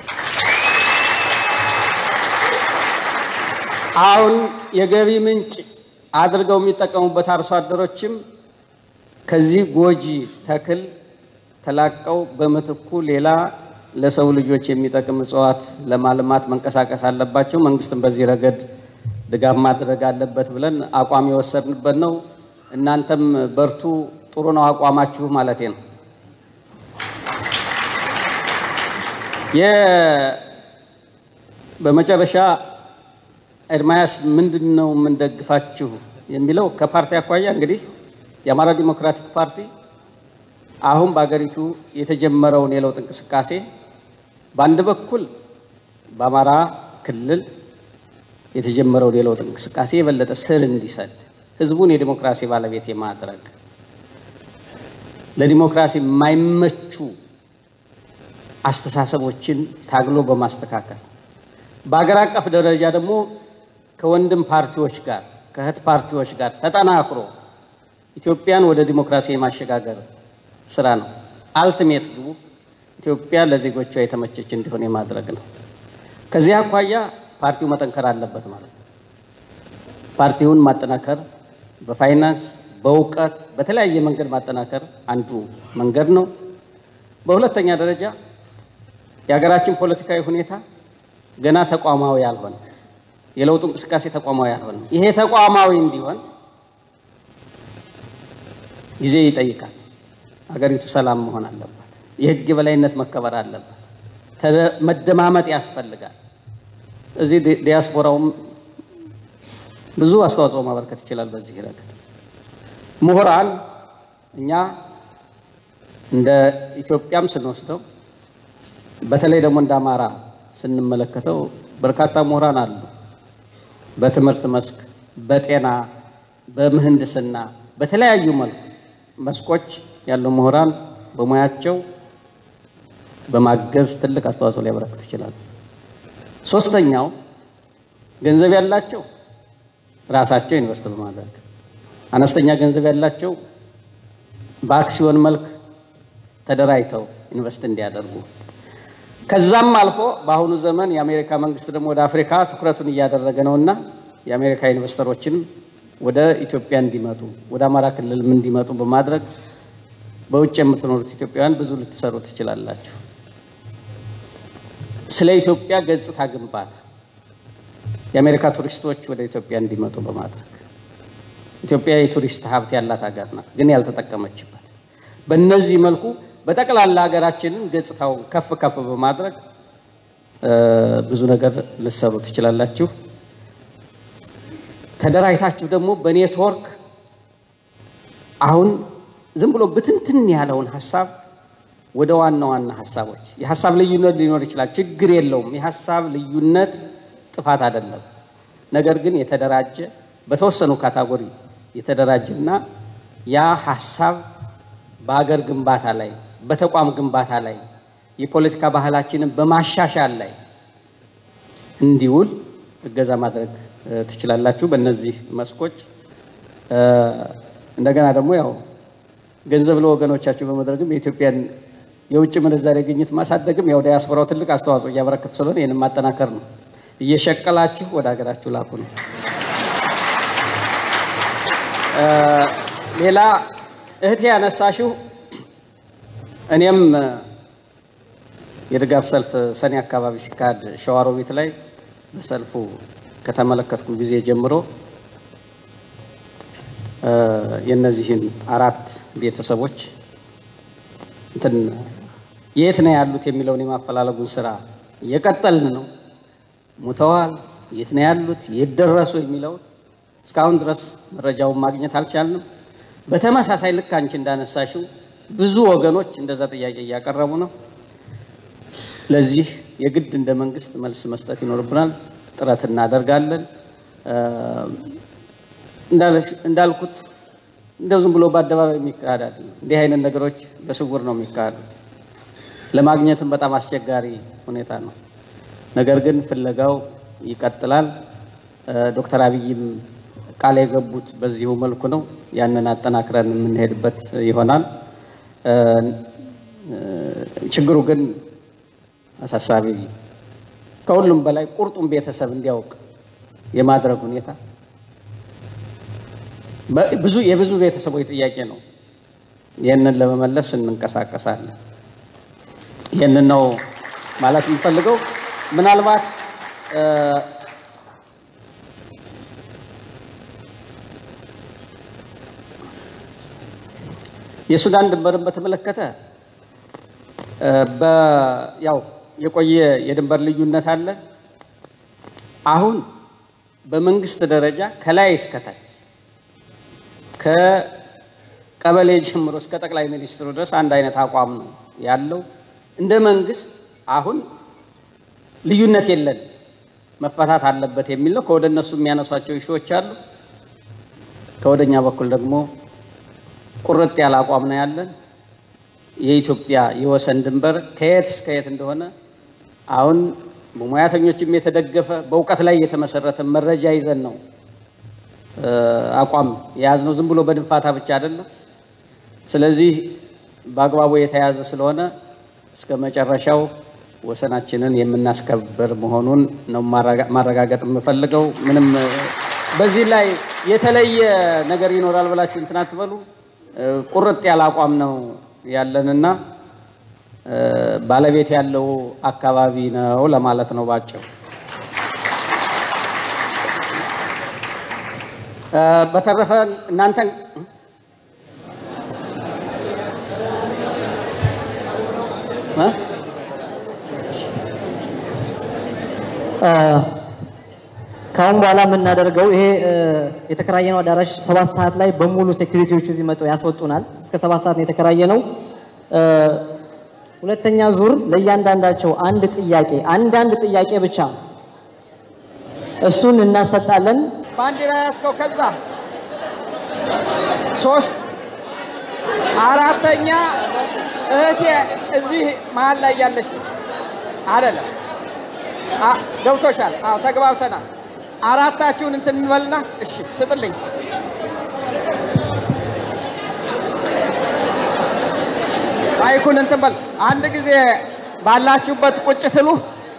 አሁን የገቢ ምንጭ አድርገው የሚጠቀሙበት አርሶ አደሮችም ከዚህ ጎጂ ተክል ተላቀው በምትኩ ሌላ ለሰው ልጆች የሚጠቅም እጽዋት ለማልማት መንቀሳቀስ አለባቸው። መንግስትም በዚህ ረገድ ድጋፍ ማድረግ አለበት ብለን አቋም የወሰድንበት ነው። እናንተም በርቱ፣ ጥሩ ነው አቋማችሁ ማለቴ ነው። በመጨረሻ ኤርማያስ ምንድን ነው የምንደግፋችሁ የሚለው ከፓርቲ አኳያ እንግዲህ የአማራ ዲሞክራቲክ ፓርቲ አሁን በአገሪቱ የተጀመረውን የለውጥ እንቅስቃሴ በአንድ በኩል በአማራ ክልል የተጀመረውን የለውጥ እንቅስቃሴ የበለጠ ስር እንዲሰድ ህዝቡን የዲሞክራሲ ባለቤት የማድረግ ለዲሞክራሲ የማይመቹ አስተሳሰቦችን ታግሎ በማስተካከል በአገር አቀፍ ደረጃ ደግሞ ከወንድም ፓርቲዎች ጋር ከእህት ፓርቲዎች ጋር ተጠናክሮ ኢትዮጵያን ወደ ዲሞክራሲ የማሸጋገር ስራ ነው። አልቲሜት ግቡ ኢትዮጵያ ለዜጎቿ የተመቸች እንዲሆን የማድረግ ነው። ከዚህ አኳያ ፓርቲው መጠንከር አለበት ማለት ነው። ፓርቲውን ማጠናከር በፋይናንስ በእውቀት በተለያየ መንገድ ማጠናከር አንዱ መንገድ ነው። በሁለተኛ ደረጃ የሀገራችን ፖለቲካዊ ሁኔታ ገና ተቋማዊ ያልሆነ የለውጡ እንቅስቃሴ ተቋማዊ ያልሆነ ይሄ ተቋማዊ እንዲሆን ጊዜ ይጠይቃል። ሀገሪቱ ሰላም መሆን አለባት። የህግ የበላይነት መከበር አለበት። መደማመጥ ያስፈልጋል። እዚህ ዲያስፖራውም ብዙ አስተዋጽኦ ማበርከት ይችላል። በዚህ ረገድ ምሁራን እኛ እንደ ኢትዮጵያም ስንወስደው በተለይ ደግሞ እንደ አማራ ስንመለከተው በርካታ ምሁራን አሉ። በትምህርት መስክ፣ በጤና፣ በምህንድስና፣ በተለያዩ መልኩ መስኮች ያሉ ምሁራን በሙያቸው በማገዝ ትልቅ አስተዋጽኦ ሊያበረክቱ ይችላሉ። ሶስተኛው ገንዘብ ያላቸው ራሳቸው ኢንቨስት በማድረግ አነስተኛ ገንዘብ ያላቸው በአክሲዮን መልክ ተደራጅተው ኢንቨስት እንዲያደርጉ ከዛም አልፎ በአሁኑ ዘመን የአሜሪካ መንግስት ደግሞ ወደ አፍሪካ ትኩረቱን እያደረገ ነውና የአሜሪካ ኢንቨስተሮችን ወደ ኢትዮጵያ እንዲመጡ ወደ አማራ ክልልም እንዲመጡ በማድረግ በውጭ የምትኖሩት ኢትዮጵያውያን ብዙ ልትሰሩ ትችላላችሁ። ስለ ኢትዮጵያ ገጽታ ግንባታ የአሜሪካ ቱሪስቶች ወደ ኢትዮጵያ እንዲመጡ በማድረግ ኢትዮጵያ የቱሪስት ሀብት ያላት ሀገር ናት፣ ግን ያልተጠቀመችበት። በእነዚህ መልኩ በጠቅላላ ሀገራችንን ገጽታውን ከፍ ከፍ በማድረግ ብዙ ነገር ልትሰሩ ትችላላችሁ። ተደራጅታችሁ ደግሞ በኔትወርክ አሁን ዝም ብሎ ብትንትን ያለውን ሀሳብ ወደ ዋና ዋና ሀሳቦች የሀሳብ ልዩነት ሊኖር ይችላል፣ ችግር የለውም። የሀሳብ ልዩነት ጥፋት አይደለም። ነገር ግን የተደራጀ በተወሰኑ ካታጎሪ የተደራጀና ያ ሀሳብ በሀገር ግንባታ ላይ በተቋም ግንባታ ላይ የፖለቲካ ባህላችንን በማሻሻል ላይ እንዲውል እገዛ ማድረግ ትችላላችሁ። በእነዚህ መስኮች እንደገና ደግሞ ያው ገንዘብ ለወገኖቻችሁ በመድረግም የኢትዮጵያን የውጭ ምንዛሬ ግኝት ማሳደግም ያው ዲያስፖራው ትልቅ አስተዋጽኦ እያበረከተ ስለሆነ ይህንን ማጠናከር ነው። እየሸቀላችሁ ወደ ሀገራችሁ ላኩ ነው። ሌላ እህቴ ያነሳሽው እኔም የድጋፍ ሰልፍ ሰኔ አካባቢ ሲካሄድ ሸዋሮቢት ላይ በሰልፉ ከተመለከትኩ ጊዜ ጀምሮ የእነዚህን አራት ቤተሰቦች እንትን የት ነው ያሉት የሚለውን የማፈላለጉን ስራ እየቀጠልን ነው። ሙተዋል፣ የት ነው ያሉት፣ የት ደረሱ የሚለውን እስካሁን ድረስ መረጃውን ማግኘት አልቻልንም። በተመሳሳይ ልክ አንቺ እንዳነሳሽው ብዙ ወገኖች እንደዛ ጥያቄ እያቀረቡ ነው። ለዚህ የግድ እንደ መንግስት መልስ መስጠት ይኖርብናል። ጥረት እናደርጋለን። እንዳልኩት እንደው ዝም ብሎ በአደባባይ የሚካሄድ አይደለም። እንዲህ አይነት ነገሮች በስውር ነው የሚካሄዱት። ለማግኘትም በጣም አስቸጋሪ ሁኔታ ነው። ነገር ግን ፍለጋው ይቀጥላል። ዶክተር አብይም ቃል የገቡት በዚሁ መልኩ ነው። ያንን አጠናክረን የምንሄድበት ይሆናል። ችግሩ ግን አሳሳቢ፣ ከሁሉም በላይ ቁርጡን ቤተሰብ እንዲያውቅ የማድረግ ሁኔታ ብዙ የብዙ ቤተሰቦች ጥያቄ ነው። ይህንን ለመመለስ እንንቀሳቀሳለን። ይህንን ነው ማለት የምፈልገው። ምናልባት የሱዳን ድንበርን በተመለከተ ያው የቆየ የድንበር ልዩነት አለ። አሁን በመንግስት ደረጃ ከላይ እስከታች ከቀበሌ ጀምሮ እስከ ጠቅላይ ሚኒስትሩ ድረስ አንድ አይነት አቋም ነው ያለው። እንደ መንግስት አሁን ልዩነት የለን መፈታት አለበት የሚል ነው። ከወደ እነሱ የሚያነሷቸው ኢሹዎች አሉ። ከወደኛ በኩል ደግሞ ቁርጥ ያለ አቋም ነው ያለን። የኢትዮጵያ የወሰን ድንበር ከየት እስከ የት እንደሆነ አሁን በሙያተኞችም የተደገፈ በእውቀት ላይ የተመሰረተ መረጃ ይዘን ነው አቋም የያዝነው። ዝም ብሎ በድንፋታ ብቻ አይደለም። ስለዚህ በአግባቡ የተያዘ ስለሆነ እስከ መጨረሻው ወሰናችንን የምናስከብር መሆኑን ነው ማረጋገጥ የምፈልገው። ምንም በዚህ ላይ የተለየ ነገር ይኖራል ብላችሁ እንትን አትበሉ። ቁርጥ ያለ አቋም ነው ያለንና ባለቤት ያለው አካባቢ ነው ለማለት ነው ባጭሩ። በተረፈ እናንተን ከአሁን በኋላ የምናደርገው ይሄ የተከራየነው አዳራሽ ሰባት ሰዓት ላይ በሙሉ ሴኩሪቲዎቹ እዚህ መጥተው ያስወጡናል። እስከ ሰባት ሰዓት ነው የተከራየነው። ሁለተኛ ዙር ለእያንዳንዳቸው አንድ ጥያቄ አንዳንድ ጥያቄ ብቻ እሱን እናሰጣለን። ባንዲራ ያስከው ከዛ ሶስት አራተኛ እህቴ እዚህ መሀል ላይ ያለች አይደለም። ገብቶሻል? አዎ ተግባብተናል። አራታችሁን እንትን እንበልና እሺ ስጥልኝ። ማይኩን እንትን በል አንድ ጊዜ ባላችሁበት ቁጭ ትሉ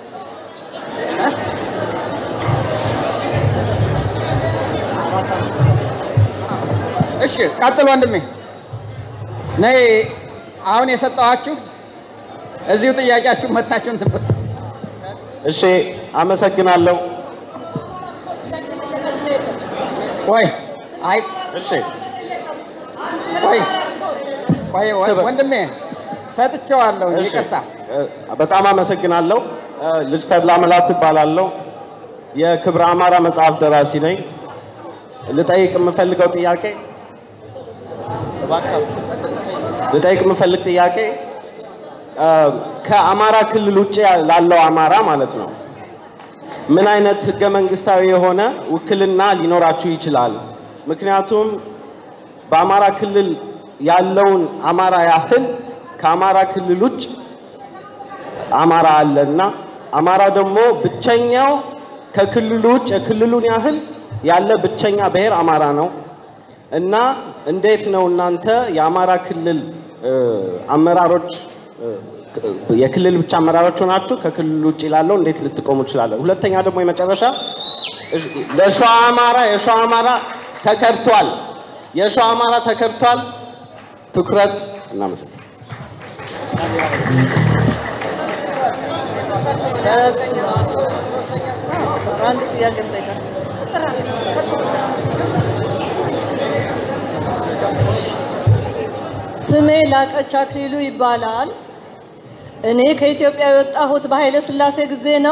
እሺ ቀጥል ወንድሜ። ነይ አሁን የሰጠኋችሁ እዚሁ ጥያቄያችሁ መታችሁን ትንፍት። እሺ አመሰግናለሁ። ቆይ አይ እሺ ቆይ ቆይ ወንድሜ ሰጥቼዋለሁ፣ እሺ፣ ይቅርታ። በጣም አመሰግናለሁ። ልጅ ተድላ መላኩ ይባላለሁ። የክብረ አማራ መጽሐፍ ደራሲ ነኝ። ልጠይቅ የምፈልገው ጥያቄ ልጠይቅ የምፈልግ ጥያቄ ከአማራ ክልል ውጭ ላለው አማራ ማለት ነው ምን አይነት ህገ መንግስታዊ የሆነ ውክልና ሊኖራችሁ ይችላል? ምክንያቱም በአማራ ክልል ያለውን አማራ ያህል ከአማራ ክልል ውጭ አማራ አለ እና አማራ ደግሞ ብቸኛው ከክልሉ ውጭ የክልሉን ያህል ያለ ብቸኛ ብሔር አማራ ነው እና እንዴት ነው እናንተ የአማራ ክልል አመራሮች የክልል ብቻ አመራሮች ሆናችሁ ከክልል ውጭ ላለው እንዴት ልትቆሙ ትችላለን? ሁለተኛ ደግሞ የመጨረሻ ለሸዋ አማራ የሸዋ አማራ ተከድቷል፣ የሸዋ አማራ ተከድቷል። ትኩረት እናመሰግናለን። አንድ ጥያቄ ልጠይቃል። ስሜ ላቀች አክሊሉ ይባላል። እኔ ከኢትዮጵያ የወጣሁት በኃይለ ሥላሴ ጊዜ ነው።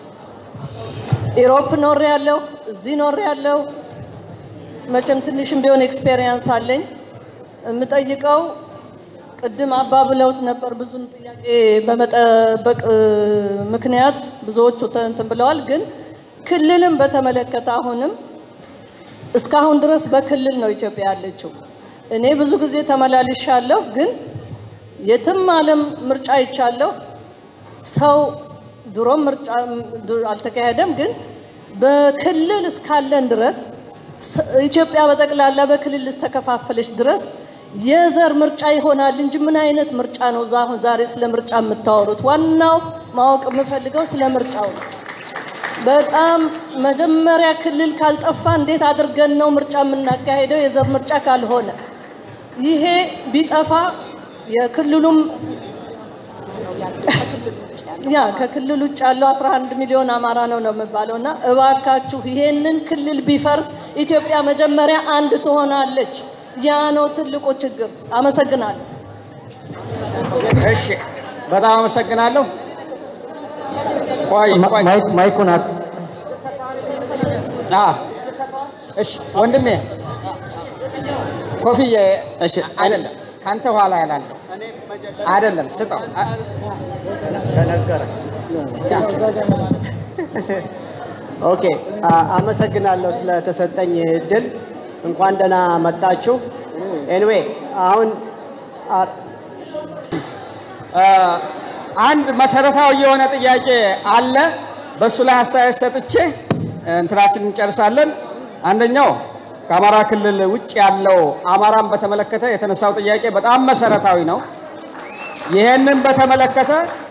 ኢሮፕ ኖሬ ያለሁ፣ እዚህ ኖሬ ያለሁ። መቼም ትንሽም ቢሆን ኤክስፔሪየንስ አለኝ። የምጠይቀው ቅድም አባ ብለውት ነበር። ብዙን ጥያቄ በመጠበቅ ምክንያት ብዙዎቹ እንትን ብለዋል። ግን ክልልን በተመለከተ አሁንም እስካሁን ድረስ በክልል ነው ኢትዮጵያ ያለችው። እኔ ብዙ ጊዜ ተመላልሻለሁ፣ ግን የትም ዓለም ምርጫ አይቻለሁ። ሰው ድሮም ምርጫ አልተካሄደም፣ ግን በክልል እስካለን ድረስ ኢትዮጵያ በጠቅላላ በክልል እስከተከፋፈለች ድረስ የዘር ምርጫ ይሆናል እንጂ ምን አይነት ምርጫ ነው? አሁን ዛሬ ስለ ምርጫ የምታወሩት? ዋናው ማወቅ የምፈልገው ስለ ምርጫው ነው። በጣም መጀመሪያ ክልል ካልጠፋ እንዴት አድርገን ነው ምርጫ የምናካሄደው? የዘር ምርጫ ካልሆነ ይሄ ቢጠፋ የክልሉም ያ ከክልል ውጭ ያለው 11 ሚሊዮን አማራ ነው ነው የሚባለው እና እባካችሁ ይሄንን ክልል ቢፈርስ ኢትዮጵያ መጀመሪያ አንድ ትሆናለች። ያ ነው ትልቁ ችግር። አመሰግናለሁ። እሺ፣ በጣም አመሰግናለሁ። ቆይ ቆይ፣ ማይኩን እሺ፣ ወንድሜ ኮፍዬ፣ እሺ፣ አይደለም ካንተ ኋላ ያላለው አይደለም፣ ስጠው ተነገረ። ኦኬ፣ አመሰግናለሁ ስለተሰጠኝ እድል። እንኳን ደህና መጣችሁ። ኤንዌይ አሁን አንድ መሰረታዊ የሆነ ጥያቄ አለ። በእሱ ላይ አስተያየት ሰጥቼ እንትናችን እንጨርሳለን። አንደኛው ከአማራ ክልል ውጭ ያለው አማራን በተመለከተ የተነሳው ጥያቄ በጣም መሰረታዊ ነው። ይሄንን በተመለከተ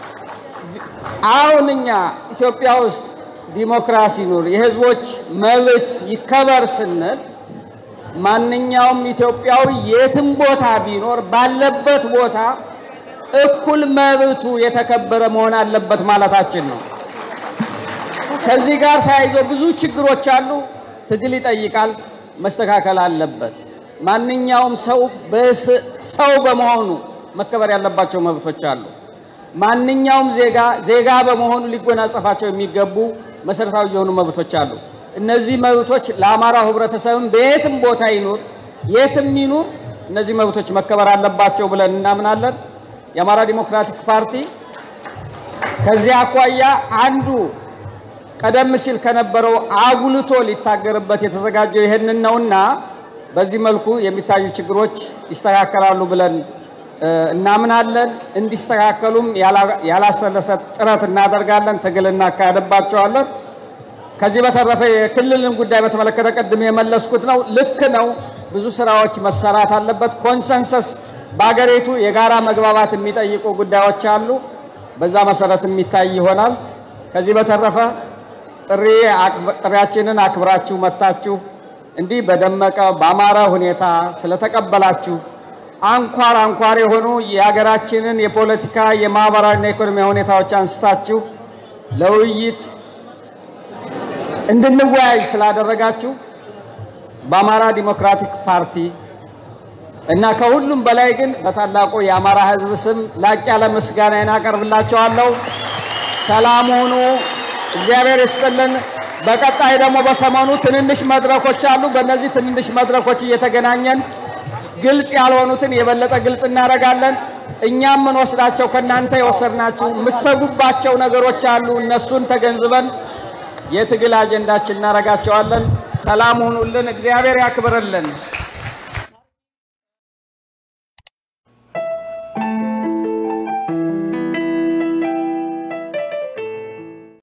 አሁን እኛ ኢትዮጵያ ውስጥ ዲሞክራሲ ኑር፣ የህዝቦች መብት ይከበር ስንል ማንኛውም ኢትዮጵያዊ የትም ቦታ ቢኖር ባለበት ቦታ እኩል መብቱ የተከበረ መሆን አለበት ማለታችን ነው። ከዚህ ጋር ተያይዞ ብዙ ችግሮች አሉ። ትግል ይጠይቃል፣ መስተካከል አለበት። ማንኛውም ሰው ሰው በመሆኑ መከበር ያለባቸው መብቶች አሉ። ማንኛውም ዜጋ ዜጋ በመሆኑ ሊጎናጸፋቸው የሚገቡ መሰረታዊ የሆኑ መብቶች አሉ። እነዚህ መብቶች ለአማራው ህብረተሰብም በየትም ቦታ ይኑር የትም ይኑር እነዚህ መብቶች መከበር አለባቸው ብለን እናምናለን። የአማራ ዲሞክራቲክ ፓርቲ ከዚህ አኳያ አንዱ ቀደም ሲል ከነበረው አጉልቶ ሊታገርበት የተዘጋጀው ይህንን ነውና በዚህ መልኩ የሚታዩ ችግሮች ይስተካከላሉ ብለን እናምናለን። እንዲስተካከሉም ያላሰለሰ ጥረት እናደርጋለን፣ ትግል እናካሄድባቸዋለን። ከዚህ በተረፈ የክልልን ጉዳይ በተመለከተ ቅድም የመለስኩት ነው። ልክ ነው። ብዙ ስራዎች መሰራት አለበት። ኮንሰንሰስ በሀገሪቱ የጋራ መግባባት የሚጠይቁ ጉዳዮች አሉ። በዛ መሰረት የሚታይ ይሆናል። ከዚህ በተረፈ ጥሪ ጥሪያችንን አክብራችሁ መጥታችሁ እንዲህ በደመቀ በአማረ ሁኔታ ስለተቀበላችሁ አንኳር አንኳር የሆኑ የሀገራችንን የፖለቲካ የማህበራዊና የኢኮኖሚ ሁኔታዎች አንስታችሁ ለውይይት እንድንወያይ ስላደረጋችሁ በአማራ ዲሞክራቲክ ፓርቲ እና ከሁሉም በላይ ግን በታላቁ የአማራ ሕዝብ ስም ላቅ ያለ ምስጋናዬን አቀርብላችኋለሁ። ሰላም ሁኑ። እግዚአብሔር ይስጥልን። በቀጣይ ደግሞ በሰሞኑ ትንንሽ መድረኮች አሉ። በእነዚህ ትንንሽ መድረኮች እየተገናኘን ግልጽ ያልሆኑትን የበለጠ ግልጽ እናደርጋለን። እኛም የምንወስዳቸው ከእናንተ የወሰድናችሁ የምትሰጉባቸው ነገሮች አሉ። እነሱን ተገንዝበን የትግል አጀንዳችን እናደርጋቸዋለን። ሰላም ሁኑልን። እግዚአብሔር ያክብርልን።